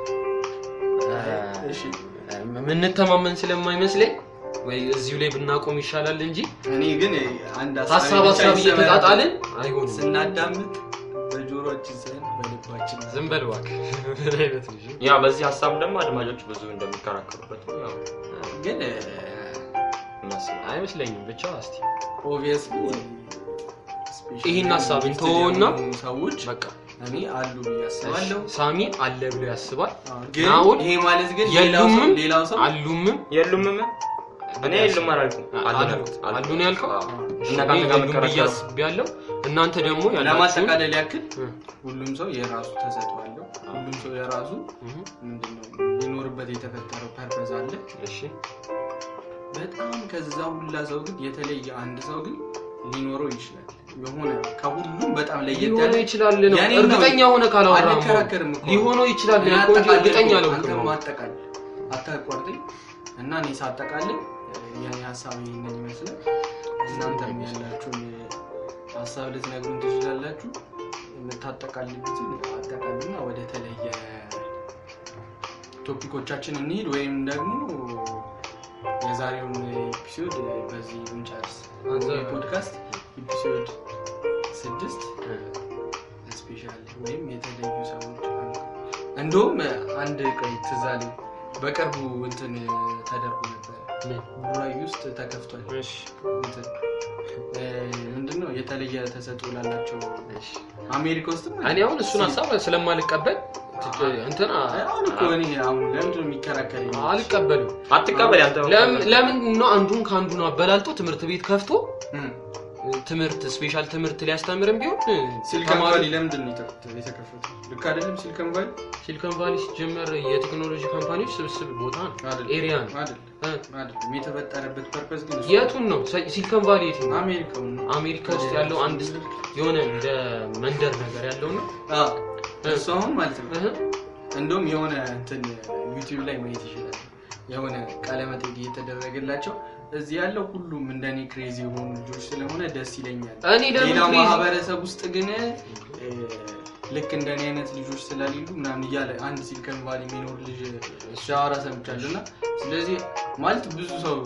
እሺ የምንተማመን ስለማይመስለኝ ወይ እዚሁ ላይ ብናቆም ይሻላል እንጂ እኔ ግን አንድ ሀሳብ ብቻ ሀሳብ ይሰበራል። እየተጣጣልን አይሆንም ስናዳምጥ በጆሮችን ሳይሆን በልባችን ነው። ዝም በል እባክህ ምን አይነት ልጅ ነው? ያ በዚህ ሀሳብ ደግሞ አድማጮች ብዙ እንደሚከራከሩበት ነው ያው ግን እናስባለን። አይመስለኝም ብቻ እስቲ ኦብቪየስሊ ይህን ሀሳብ እንተወውና ሰዎች በቃ እኔ አሉ ብዬ አስባለሁ ሳሚ አለ ብሎ ያስባል ግን አሁን ይሄ ማለት ግን ሌላው ሰው የሉምም ሌላው ሰው አሉምም የሉምም እኔ የሉም አላልኩም አሉ ነው አሉ ያልኩት። አሉ ነው ያልከው አዎ። እሺ፣ እና እኔ ከአንተ ጋር የሉም ብዬ መከራከር አስቤያለሁ እናንተ ደግሞ ያላችሁን ለማጠቃለል ያክል እ፣ ሁሉም ሰው የራሱ ተሰጥኦ አለው ሁሉም ሰው የራሱ እህ፣ ምንድነው ሊኖርበት የተፈጠረው ፐርፐዝ አለ እሺ በጣም ከዛ ሁላ ሰው ግን የተለየ አንድ ሰው ግን ሊኖረው ይችላል የሆነ ከሁሉም በጣም ለየት ያለ ሊሆነው ይችላል ነው ያኔ ነው። እርግጠኛ ሆነ ካላወራህ አንከራከርም እኮ ሊሆነው ይችላል እኔ ያልከው እንጂ አጠቃላይ እርግጠኛ እኮ አልሆንክም አንተም ነው አጠቃላይ አታቋርጠኝ እና እኔ ሳጠቃልል የኔ ሀሳብ ይህንን ይመስላል እናንተም ያላችሁን ሀሳብ ልትነግሩን ትችላላችሁ የምታጠቃልሉትን አጠቃሉና ወደ ተለየ ቶፒኮቻችን እንሂድ ወይም ደግሞ የዛሬውን ኤፒሶድ በዚህ እንጨርስ አንተ- ፖድካስት ኤፒሶድ ስድስት እ፣ ስፔሻል ወይም የተለዩ ሰዎች አሉ። እንደውም አንድ ቆይ ትዝ አለኝ በቅርቡ እንትን ተደርጎ ነበር ምን? ቡራዩ ውስጥ ተከፍቷል እሺ እንትን እ፣ ምንድነው የተለየ ተሰጥኦ ላላቸው እሺ አሜሪካ ውስጥ እኔ አሁን እሱን ሀሳብ ስለማልቀበል ትክ- እንትን አ- አሁን እኮ እኔ አሁን ለምንድን ነው የሚከራከረኝ አልቀበልም አትቀበል ያንተ ለም- ለምን ነው አንዱን ከአንዱ ነው አበላልጦ ትምህርት ቤት ከፍቶ እም፣ ትምህርት ስፔሻል ትምህርት ሊያስተምርም ቢሆን ሲሊከን ተማሪ ቫሊ ለምንድን ነው የተከፈተው? የተከፈተው ልክ አይደለም ሲሊከን ቫሊ ሲሊኮን ቫሊ ሲጀመር የቴክኖሎጂ ካምፓኒዎች ስብስብ ቦታ ነው አይደለም ኤሪያ ነው አይደለም እ፣ አይደለም የተፈጠረበት ፐርፐስ ግን እሱ የቱን ነው ሲ- ሲሊኮን ቫሊ የት ነው አሜሪካውን ነው አሜሪካ ውስጥ ያለው አንድ የሆነ እንደ መንደር ነገር ያለው ነው አዎ፣ እሱ አሁን ማለት ነው እህ፣ እንደውም የሆነ እንትን ዩቲዩብ ላይ ማየት ይችላል የሆነ ቃለመጠይቅ እየተደረገላቸው እዚህ ያለው ሁሉም እንደኔ ክሬዚ የሆኑ ልጆች ስለሆነ ደስ ይለኛል እኔ ለምን ሌላው crazy- ማህበረሰብ ውስጥ ግን እ፣ ልክ እንደኔ አይነት ልጆች ስለሌሉ ምናምን እያለ አንድ ሲሊከን ቫሊ የሚኖር ልጅ ሲያወራ ሰምቻለሁ እና ስለዚህ ማለት ብዙ ሰው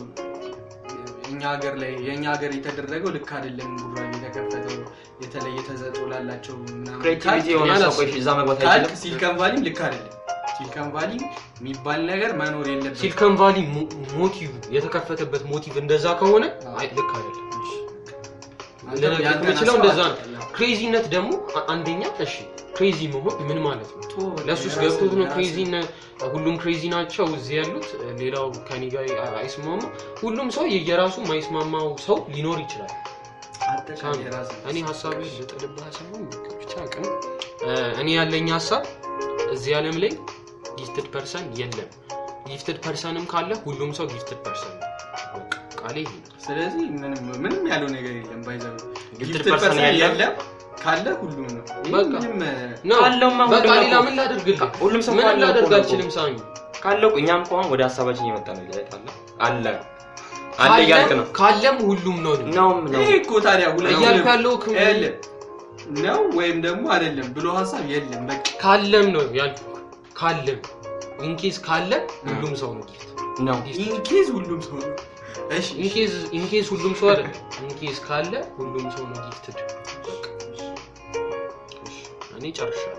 እኛ ሀገር ላይ የእኛ ሀገር የተደረገው ልክ አይደለም ቡራዩ የተከፈተው የተለየ ተሰጥኦ ላላቸው ምናምን ክሬቲቪቲ የሆነ ያላስ- ሰው ቆይ እዛ መግባት ካልክ አይችልም ሲሊከን ቫሊም ልክ አይደለም ሲሊከን ቫሊ የሚባል ነገር መኖር የለበትም ሲሊኮን ቫሊ ሞ- ሞቲቭ የተከፈተበት ሞቲቭ እንደዛ ከሆነ አይ ልክ አይደለም አንተ ልነግርህ ያንተን የምችለው ሀሳብ እንደዛ ነው አትጠላ። ክሬዚነት ደግሞ አ- አንደኛ እሺ ክሬዚ መሆን ምን ማለት ነው ቶ በቃ ለሱስ የራስህ- ገብቶት ነው የራስህ- ክሬዚ ሁሉም ክሬዚ ናቸው እዚህ ያሉት ሌላው ከኔ ጋር አይስማማ ሁሉም ሰው የየራሱ ማይስማማው ሰው ሊኖር ይችላል አጠቃላይ የራስህ እኔ ሀሳብ ልጥልብህ ሳይሆን ብቻ ቅም እኔ ያለኝ ሀሳብ እዚህ ዓለም ላይ ጊፍትድ ፐርሰን የለም ጊፍትድ ፐርሰንም ካለ ሁሉም ሰው ጊፍትድ ፐርሰን ነው በቃ ቃሌ ይሄ ነው። ስለዚህ ምንም ምንም ያለው ነገር የለም ባይዘው Gifted ጊፍትድ person ፐርሰን የለም። የለም ካለ ሁሉም ነው ይህ በቃ። ምንም ነው ካለውማ በቃ ሁሉም ሌላ እኮ- ምን ላደርግልህ ሁሉም ሰው ምን ካለው ላደርግ እኮ ነው አልችልም እኮ። ሳሚ ካለው እኮ እኛም ከሆን ወደ ሀሳባችን እየመጣ ነው ይላል አለ አለ ካለም- እያልክ ነው ካለም ሁሉም ነው ነው ነውም ነው ይሄ እኮ ታዲያ ሁለቱንም እያልኩ ያለው እኮ የለም ነው ወይም ደግሞ አይደለም ብሎ ሀሳብ የለም በቃ ካለም ነው ያልኩህ ካለም ኢንኬዝ ካለ ሁሉም ሰው ነው ጊፍት ነው ኢንኬዝ ሁሉም ሰው ነው እሺ እሺ። ኢንኬዝ ኢንኬዝ ሁሉም ሰው አይደለም ኢንኬዝ ካለ ሁሉም ሰው ነው ጊፍትድ በቃ እሺ፣ እኔ ጨርሻለሁ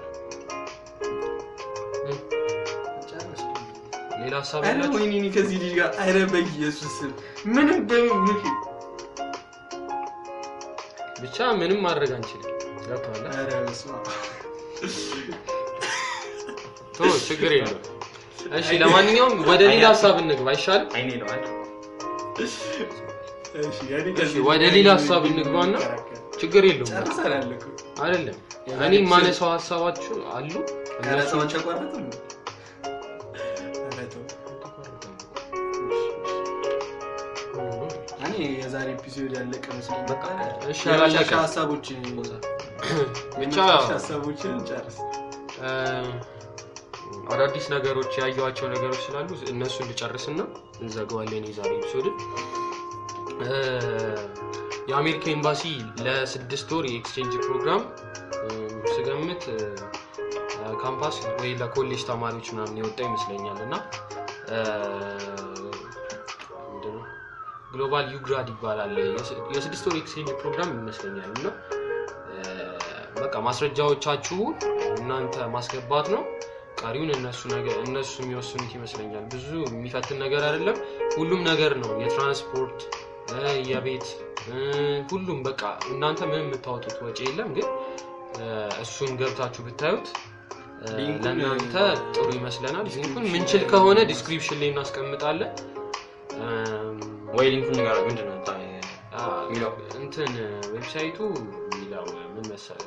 እ፣ ሌላ ሀሳብ ኧረ ያላችሁ ወይኔ እኔ ከዚህ ልጅ ጋር ኧረ በኢየሱስ ስም ምንም በምን ብቻ ምንም ማድረግ አንችልም ገብቶሃል ኧረ በስመ አብ። ቶ ችግር የለም እሺ ለማንኛውም ወደ ሌላ ሀሳብ እንግባ አይሻልም አይኔ ነው አይደል እሺ፣ እኔ እሺ ከዚህ ወደ ልጅ ሌላ ጋር ሀሳብ ምንም እንግባና እንከራከር። ችግር የለውም ጨርሰናል እኮ አይደለም የዛሬ እኔ ኤፒሶድ- ማነሳው ሀሳባችሁ አሉ ኧረ እነሱ ተው አልተቋረጠም ኧረ ተው። እኔ የዛሬ ኤፒሶድ ያለቀ መስሎኝ በቃ እሺ የመጨረሻ አላለቀም ሀሳቦች ብቻ የመጨረሻ ሀሳቦችን ጨርስ እ፣ አዳዲስ ነገሮች ያየኋቸው ነገሮች ስላሉ እነሱን ልጨርስና እንዘጋዋለን የዛሬ ኤፒሶድን እ፣ የአሜሪካ ኤምባሲ ለስድስት ወር የኤክስቼንጅ ፕሮግራም እ፣ ስገምት እ፣ ካምፓስ ወይ ለኮሌጅ ተማሪዎች ምናምን የወጣ ይመስለኛል እና እ፣ ምንድነው ግሎባል ዩግራድ ይባላል የስ- የስድስት ወር ኤክስቼንጅ ፕሮግራም ይመስለኛል እና እ፣ በቃ ማስረጃዎቻችሁን እናንተ ማስገባት ነው ቀሪውን እነሱ ነገር እነሱ የሚወስኑት ይመስለኛል ብዙ የሚፈትን ነገር አይደለም ሁሉም ነገር ነው የትራንስፖርት እ፣ የቤት እ፣ ሁሉም በቃ እናንተ ምንም የምታወጡት ወጪ የለም ግን እ፣ እሱን ገብታችሁ ብታዩት እ፣ ሊንኩን- ለእናንተ ጥሩ ይመስለናል ሊንኩን ምንችል ከሆነ ዲስክሪፕሽን ላይ እናስቀምጣለን እም፣ ወይ ሊንኩን ንገራ ምንድን ነው ታ- አ፣ የሚለው? እንትን ዌብሳይቱ የሚለው ምን መሰለክ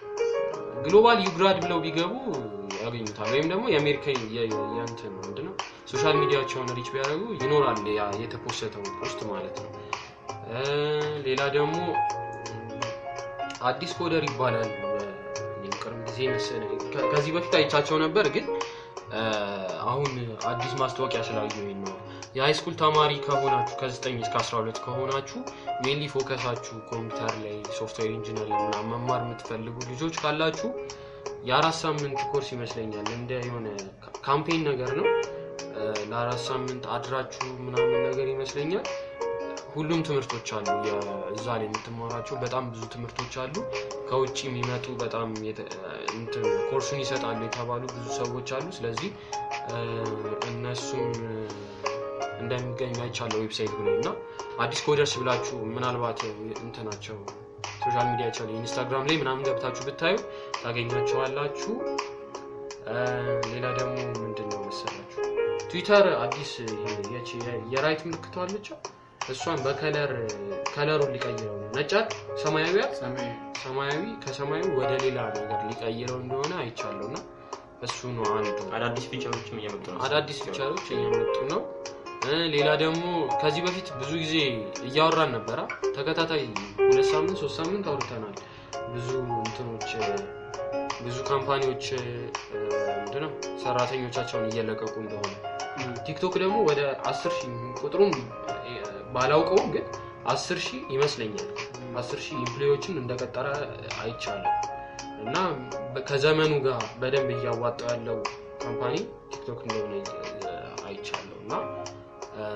ግሎባል ዩግራድ ብለው ቢገቡ ያገኙታል ወይም ደግሞ የአሜሪካ የ- የ- የእንትን ምንድነው ሶሻል ሚዲያቸውን ሪች ቢያደርጉ ይኖራል ያ የተፖሰተው ፖስት ማለት ነው እ፣ ሌላ ደግሞ ም፣ አዲስ ኮደር ይባላል እኔም ቅርብ ጊዜ መሰለኝ ከ- ከዚህ በፊት አይቻቸው ነበር ግን እ፣ አሁን አዲስ ማስታወቂያ ስላየሁኝ ነው የሃይስኩል ተማሪ ከሆናችሁ ከ9 እስከ 12 ከሆናችሁ ሜንሊ ፎከሳችሁ ኮምፒውተር ላይ ሶፍትዌር ኢንጂነሪንግ ምናምን መማር የምትፈልጉ ልጆች ካላችሁ የአራት ሳምንት ኮርስ ይመስለኛል እንደ የሆነ ካ- ካምፔን ነገር ነው እ፣ ለአራት ሳምንት አድራችሁ ምናምን ነገር ይመስለኛል ሁሉም ትምህርቶች አሉ የ- እዛ ላይ የምትማራቸው በጣም ብዙ ትምህርቶች አሉ ከውጭ የሚመጡ በጣም የተ- እንትን ኮርሱን ይሰጣሉ የተባሉ ብዙ ሰዎች አሉ ስለዚህ እ፣ እነሱም እ፣ እንደሚገኙ አይቻለው ዌብሳይት ላይ እና አዲስ ኮደርስ ብላችሁ ምናልባት እንትናቸው ሶሻል ሚዲያቸው ላይ ኢንስታግራም ላይ ምናምን ገብታችሁ ብታዩ ታገኛቸዋላችሁ እ፣ ሌላ ደግሞ ምንድን ነው መሰላችሁ ትዊተር አዲስ ይሄ የቺ- የራይት ምልክቷ አለችው እሷን በከለር ከለሩን ሊቀይረው ነው ነጫት ሰማያዊያት ሰማያዊ ሰማያዊ ከሰማያዊ ወደ ሌላ ነገር ሊቀይረው እንደሆነ አይቻለሁ እና እሱ ነው አንዱ አዳዲስ ፊቸሮችም እየመጡ ነው አዳዲስ ፊቸሮች እየመጡ ነው እ፣ ሌላ ደግሞ ከዚህ በፊት ብዙ ጊዜ እያወራን ነበረ ተከታታይ ሁለት ሳምንት ሶስት ሳምንት አውርተናል ብዙ እንትኖች እ፣ ብዙ ካምፓኒዎች እ፣ ምንድነው ሰራተኞቻቸውን እየለቀቁ እንደሆነ ቲክቶክ ደግሞ ወደ አስር ሺህ ቁጥሩን እ፣ ባላውቀውም ግን አስር ሺህ ይመስለኛል አስር ሺህ ኢምፕሎዮችን እንደቀጠረ አይቻለሁ እና በ- ከዘመኑ ጋር በደንብ እያዋጣ ያለው ካምፓኒ ቲክቶክ እንደሆነ እ፣ አይቻለሁ እና እ፣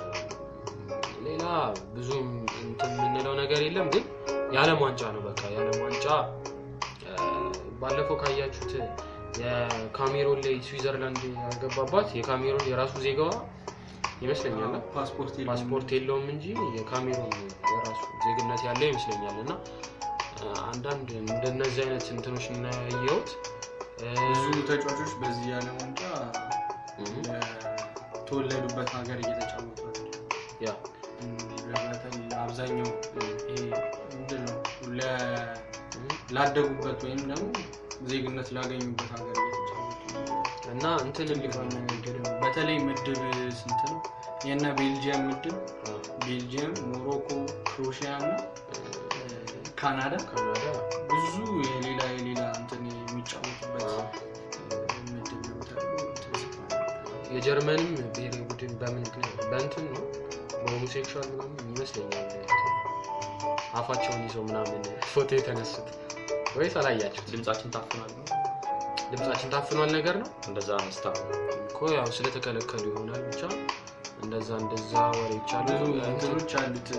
ሌላ ብዙም እንትን የምንለው ነገር የለም ግን የዓለም ዋንጫ ነው በቃ የዓለም ዋንጫ እ፣ ባለፈው ካያችሁት የካሜሮን ላይ ስዊዘርላንድ ያገባባት የካሜሮን የራሱ ዜጋዋ ይመስለኛል ፓስፖርት የለውም። ፓስፖርት የለውም እንጂ የካሜሮን የራሱ ዜግነት ያለ ይመስለኛል እና እ፣ አንዳንድ እንደነዚህ አይነት እንትኖች እናያየሁት ብዙ ተጫዋቾች በዚህ ያለ ዋንጫ የተወለዱበት ሀገር እየተጫወቱ አይደለም። ያ እንዲህ በተለይ አብዛኛው ይሄ ምንድን ነው ለ- ላደጉበት ወይም ደግሞ ዜግነት ላገኙበት ሀገር እየተጫወቱ ነው። እና እንትን ትልቅ ምድብ በተለይ ምድብ ስንት ነው? የእነ ቤልጅየም ምድብ ቤልጅየም፣ ሞሮኮ፣ ክሮሺያ እና ካናዳ ካናዳ ብዙ የሌላ የሌላ እንትን የሚጫወቱበት ምድብ ነው ተብሎ እንትን ሲባል የጀርመንም ብሔራዊ ቡድን በምን ምክንያት በእንትን ነው በሆሞሴክሹዋል ምናምን ይመስለኛል አፋቸውን ይዘው ምናምን ፎቶ የተነሱት ወይስ አላያችሁት? ድምጻችን ታፍኗል ነው ድምጻችን ታፍኗል ነገር ነው እንደዛ መስታ እኮ ያው ስለተከለከሉ ይሆናል ብቻ እንደዛ እንደዛ ወሬዎች አሉ ብዙ እንትን እንትኖች አሉት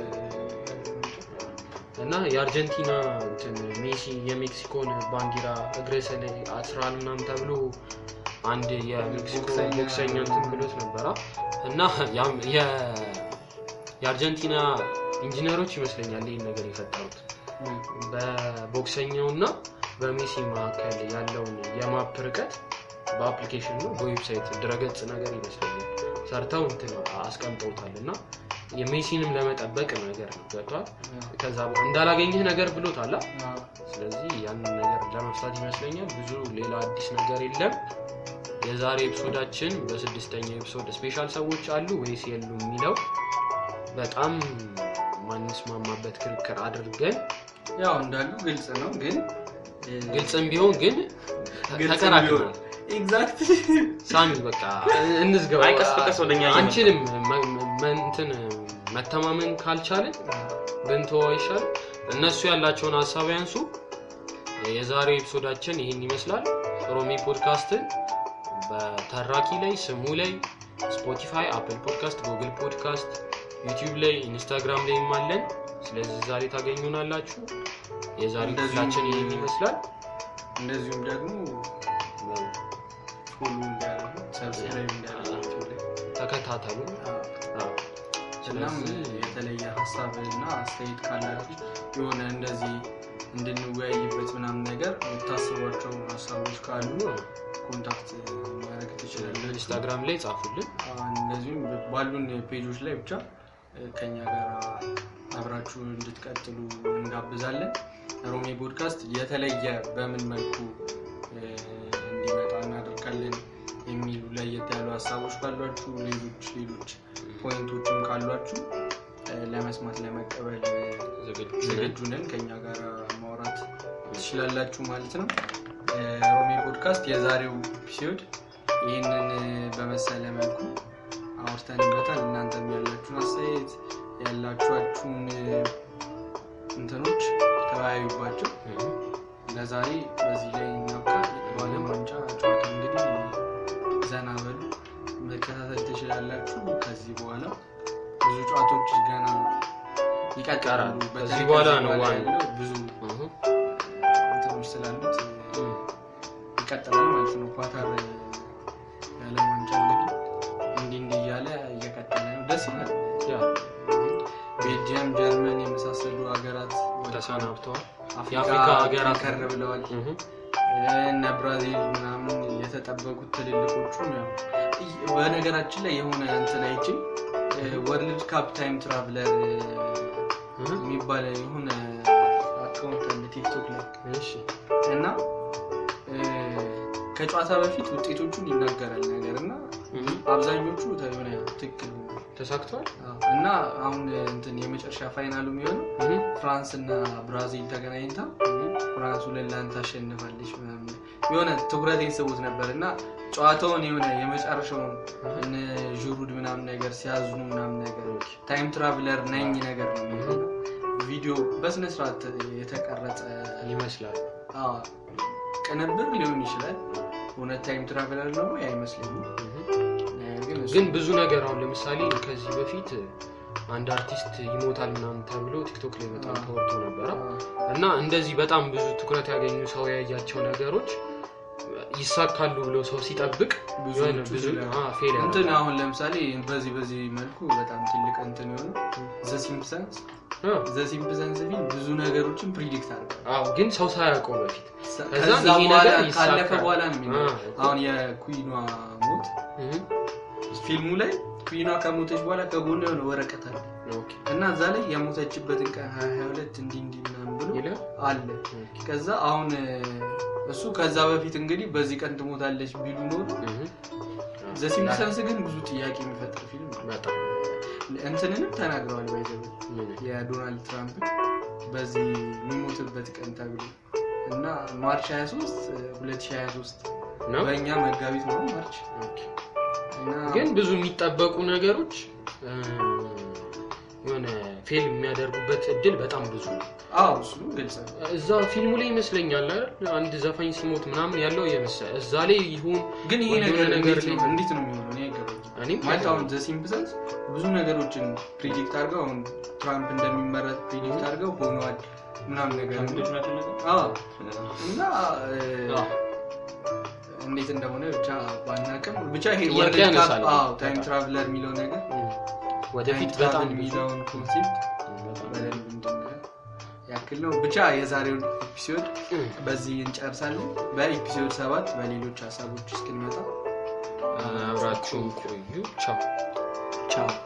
እና የአርጀንቲና እንትን ሜሲ የሜክሲኮን ባንዲራ እግረ ላይ አስራል ምናምን ተብሎ አንድ የሜክሲኮ ቦክሰኛ- ቦክሰኛ እንትን ብሎት ነበራ እና ያም- የ- የአርጀንቲና ኢንጂነሮች ይመስለኛል ይህን ነገር የፈጠሩት በቦክሰኛው እና በሜሲ መካከል ያለውን የማፕ ርቀት በአፕሊኬሽን ነው በዌብሳይት ድረገጽ ነገር ይመስለኛል ሰርተው እንትን አስቀምጠውታል እና የሜሲንም ለመጠበቅ ነገር ነው ገብቷል ከዛ በ- እንዳላገኘህ ነገር ብሎታል አ? ስለዚህ ያንን ነገር ለመፍታት ይመስለኛል ብዙ ሌላ አዲስ ነገር የለም የዛሬ ኤፒሶዳችን በስድስተኛው ኤፒሶድ ስፔሻል ሰዎች አሉ ወይስ የሉ የሚለው በጣም ማንስማማበት ክርክር አድርገን ያው እንዳሉ ግልጽ ነው ግን ግልጽም ቢሆን ግን ግልጽም ተከራክረናል ኤግዛክት ሳሚ በቃ እንዝገባ አይ፣ ቀስ በቀስ ወደኛ እየመጣ አንችልም መ- መ- እንትን መተማመን ካልቻልን ብንተወ ይሻል እነሱ ያላቸውን ሀሳብ ያንሱ የዛሬው ኤፒሶዳችን ይህን ይመስላል ሮሚ ፖድካስትን በተራኪ ላይ ስሙ ላይ ስፖቲፋይ አፕል ፖድካስት ጉግል ፖድካስት ዩቲዩብ ላይ ኢንስታግራም ላይም አለን ስለዚህ ዛሬ ታገኙናላችሁ የዛሬው እንደዚሁም- ክፍላችን ይህን ይመስላል እንደዚሁም ደግሞ ፎሎ እንዲያደርጉ ሰብስክራይብ እንዲያደርጉ ተከታተሉ አዎ። እናም ስለዚህ የተለየ ሀሳብ እና አስተያየት ካላችሁ የሆነ እንደዚህ እንድንወያይበት ምናምን ነገር የምታስቧቸው ሀሳቦች ካሉ ኮንታክት ማድረግ ትችላለን ኢንስታግራም ላይ ጻፉልን እንደዚሁም ባሉን ፔጆች ላይ ብቻ ከኛ ጋር አብራችሁ እንድትቀጥሉ እንጋብዛለን ሮሜ ፖድካስት የተለየ በምን መልኩ እ፣ እንዲመጣ እናደርጋለን የሚሉ ለየት ያሉ ሀሳቦች ካሏችሁ ሌሎች ሌሎች ፖይንቶችም ካሏችሁ እ፣ ለመስማት ለመቀበል እ፣ ዝግጁ ዝግጁ ነን ከኛ ጋር ማውራት ትችላላችሁ ማለት ነው እ፣ ሮሜ ፖድካስት የዛሬው ኤፒሶድ ይህንን እ፣ በመሰለ መልኩ አውርተንበታል እናንተም ያላችሁን አስተያየት ያላችኋችሁን እ፣ እንትኖች ተወያዩባቸው ለዛሬ በዚህ ላይ እናብቃ በአለም ዋንጫ ጨዋታ እንግዲህ ዘና በሉ መከታተል ትችላላችሁ ከዚህ በኋላ ብዙ ጨዋታዎች ገና ይቀጥላሉ ከዚህ በተለይ በኋላ ከዚህ ነው በኋላ ዋናው። ያለው ብዙ እህ። እንትኖች ስላሉት ይቀጥላል ማለት ነው ኳታር የዓለም ዋንጫ እንግዲህ እንዲህ እንዲህ እያለ እየቀጠለ ነው ደስ ይላል ያ ቤልጅየም ጀርመን የመሳሰሉ ሀገራት ወደ ተሰናብተዋል አፍሪካ የአፍሪካ ሀገራት ከር ብለዋል እህ። እነ ብራዚል ምናምን የተጠበቁት ትልልቆቹም ያው ይ- በነገራችን ላይ የሆነ እንትን አይቼ ወርልድ ካፕ ታይም ትራቭለር እህ። የሚባል የሆነ አካውንት አለ ቲክቶክ ላይ እሺ እና እ፣ ከጨዋታ በፊት ውጤቶቹን ይናገራል ነገር እና እህ። አብዛኞቹ የሆነ ትክክል ነው። ተሳክቷል አዎ። እና አሁን እንትን የመጨረሻ ፋይናሉ የሚሆነው እህ። ፍራንስ እና ብራዚል ተገናኝታ እህ። ፍራንስ ሁለት ለአንድ ታሸንፋለች ምናምን የሆነ ትኩረቴን ስቡት ነበር እና ጨዋታውን የሆነ የመጨረሻውን እነ ዥሩድ ምናምን ነገር ሲያዝኑ ምናምን ነገር ታይም ትራቭለር ነኝ ነገር ነው የሚሆነው። ቪዲዮ በስነስርዓት የተቀረጸ ይመስላል አዎ፣ ቅንብር ሊሆን ይችላል እውነት ታይም ትራቭለር ነው ወይ አይመስለኝም እህ። ነገር ግን እሱ- ግን ብዙ ነገር አሁን ለምሳሌ ከዚህ በፊት አንድ አርቲስት ይሞታል ምናምን ተብሎ ቲክቶክ ላይ በጣም አዎ። ተወርቶ ነበረ አዎ፣ እና እንደዚህ በጣም ብዙ ትኩረት ያገኙ ሰው ያያቸው ነገሮች ይሳካሉ ብሎ ሰው ሲጠብቅ ብዙዎቹ የሆነ ብዙ ይላሉ። አ፣ ፌል ያደርጋል። እንትን አሁን ለምሳሌ በዚህ በዚህ መልኩ በጣም ትልቅ እንትን የሆነ ዘ ሲምፕሰንስ አ፣ ዘ ሲምፕሰንስ ፊልም ብዙ ነገሮችን ፕሪዲክት አድርጓል አዎ ግን ሰው ሳያውቀው በፊት ከዛ ከዛ ይሄ በኋላ ነገር ይሳካል። ካለፈ በኋላ ነው የሚኖረው። አ፣ አሁን የኩዊኗ ሞት እህ፣ ፊልሙ ላይ ኩዊኗ ከሞተች በኋላ ከጎን የሆነ ወረቀት አለ ኦኬ እና እዛ ላይ የሞተችበትን ቀን ሀያ ሀያ ሁለት እንዲህ እንዲህ ምናምን ብሎ ይላል። አለ ከዛ አሁን እ፣ እሱ ከዛ በፊት እንግዲህ በዚህ ቀን ትሞታለች ቢሉ ኖሮ እህ፣ ዘ ሲምፕሰንስ ግን ብዙ ጥያቄ የሚፈጥር ፊልም ነው። በጣም እንትንንም ተናግረዋል ባይዘ ምን? የዶናልድ ትራምፕ በዚህ የሚሞትበት ቀን ተብሎ እና ማርች 23 2023 ነው በእኛ መጋቢት ነው ማርች እና ግን ብዙ የሚጠበቁ ነገሮች እ፣ የሆነ ፌል የሚያደርጉበት እድል በጣም ብዙ ነው አዎ እሱ ግልጽ ነው እዛ ፊልሙ ላይ ይመስለኛል አይደል አንድ ዘፋኝ ሲሞት ምናምን ያለው የመሰለ እዛ ላይ ይሁን ግን ይሄ ወይ ነገር የሆነ ነገር እንዴት ነው ላይ- እንዴት ነው የሚሆነው እኔ አይገባኝም እኔም ማለት አሁን ዘ ሲምፕሰንስ ብዙ ነገሮችን ፕሪዲክት አድርገው አሁን ትራምፕ እንደሚመረጥ ፕሪዲክት አድርገው ሆነዋል ምናምን ነገር ከምንድን ነው ያደረገው? አዎ እና እ፣ አዎ። እንዴት እንደሆነ ብቻ ባናቅም ብቻ ይሄ ጥያቄ ወርልድ ካፕ ያነሳል። ታይም ትራቭለር የሚለው ነገር ወደፊት ታይም በጣም ትራቭል ብዙ የሚለውን ኮንሴፕት በጣም በደንብ እንድናየው ያክል ነው ብቻ የዛሬውን ኤፒሶድ እ፣ በዚህ እንጨርሳለን በኤፒሶድ ሰባት በሌሎች ሀሳቦች እስክንመጣ አብራችሁን ቆዩ ቻው ቻው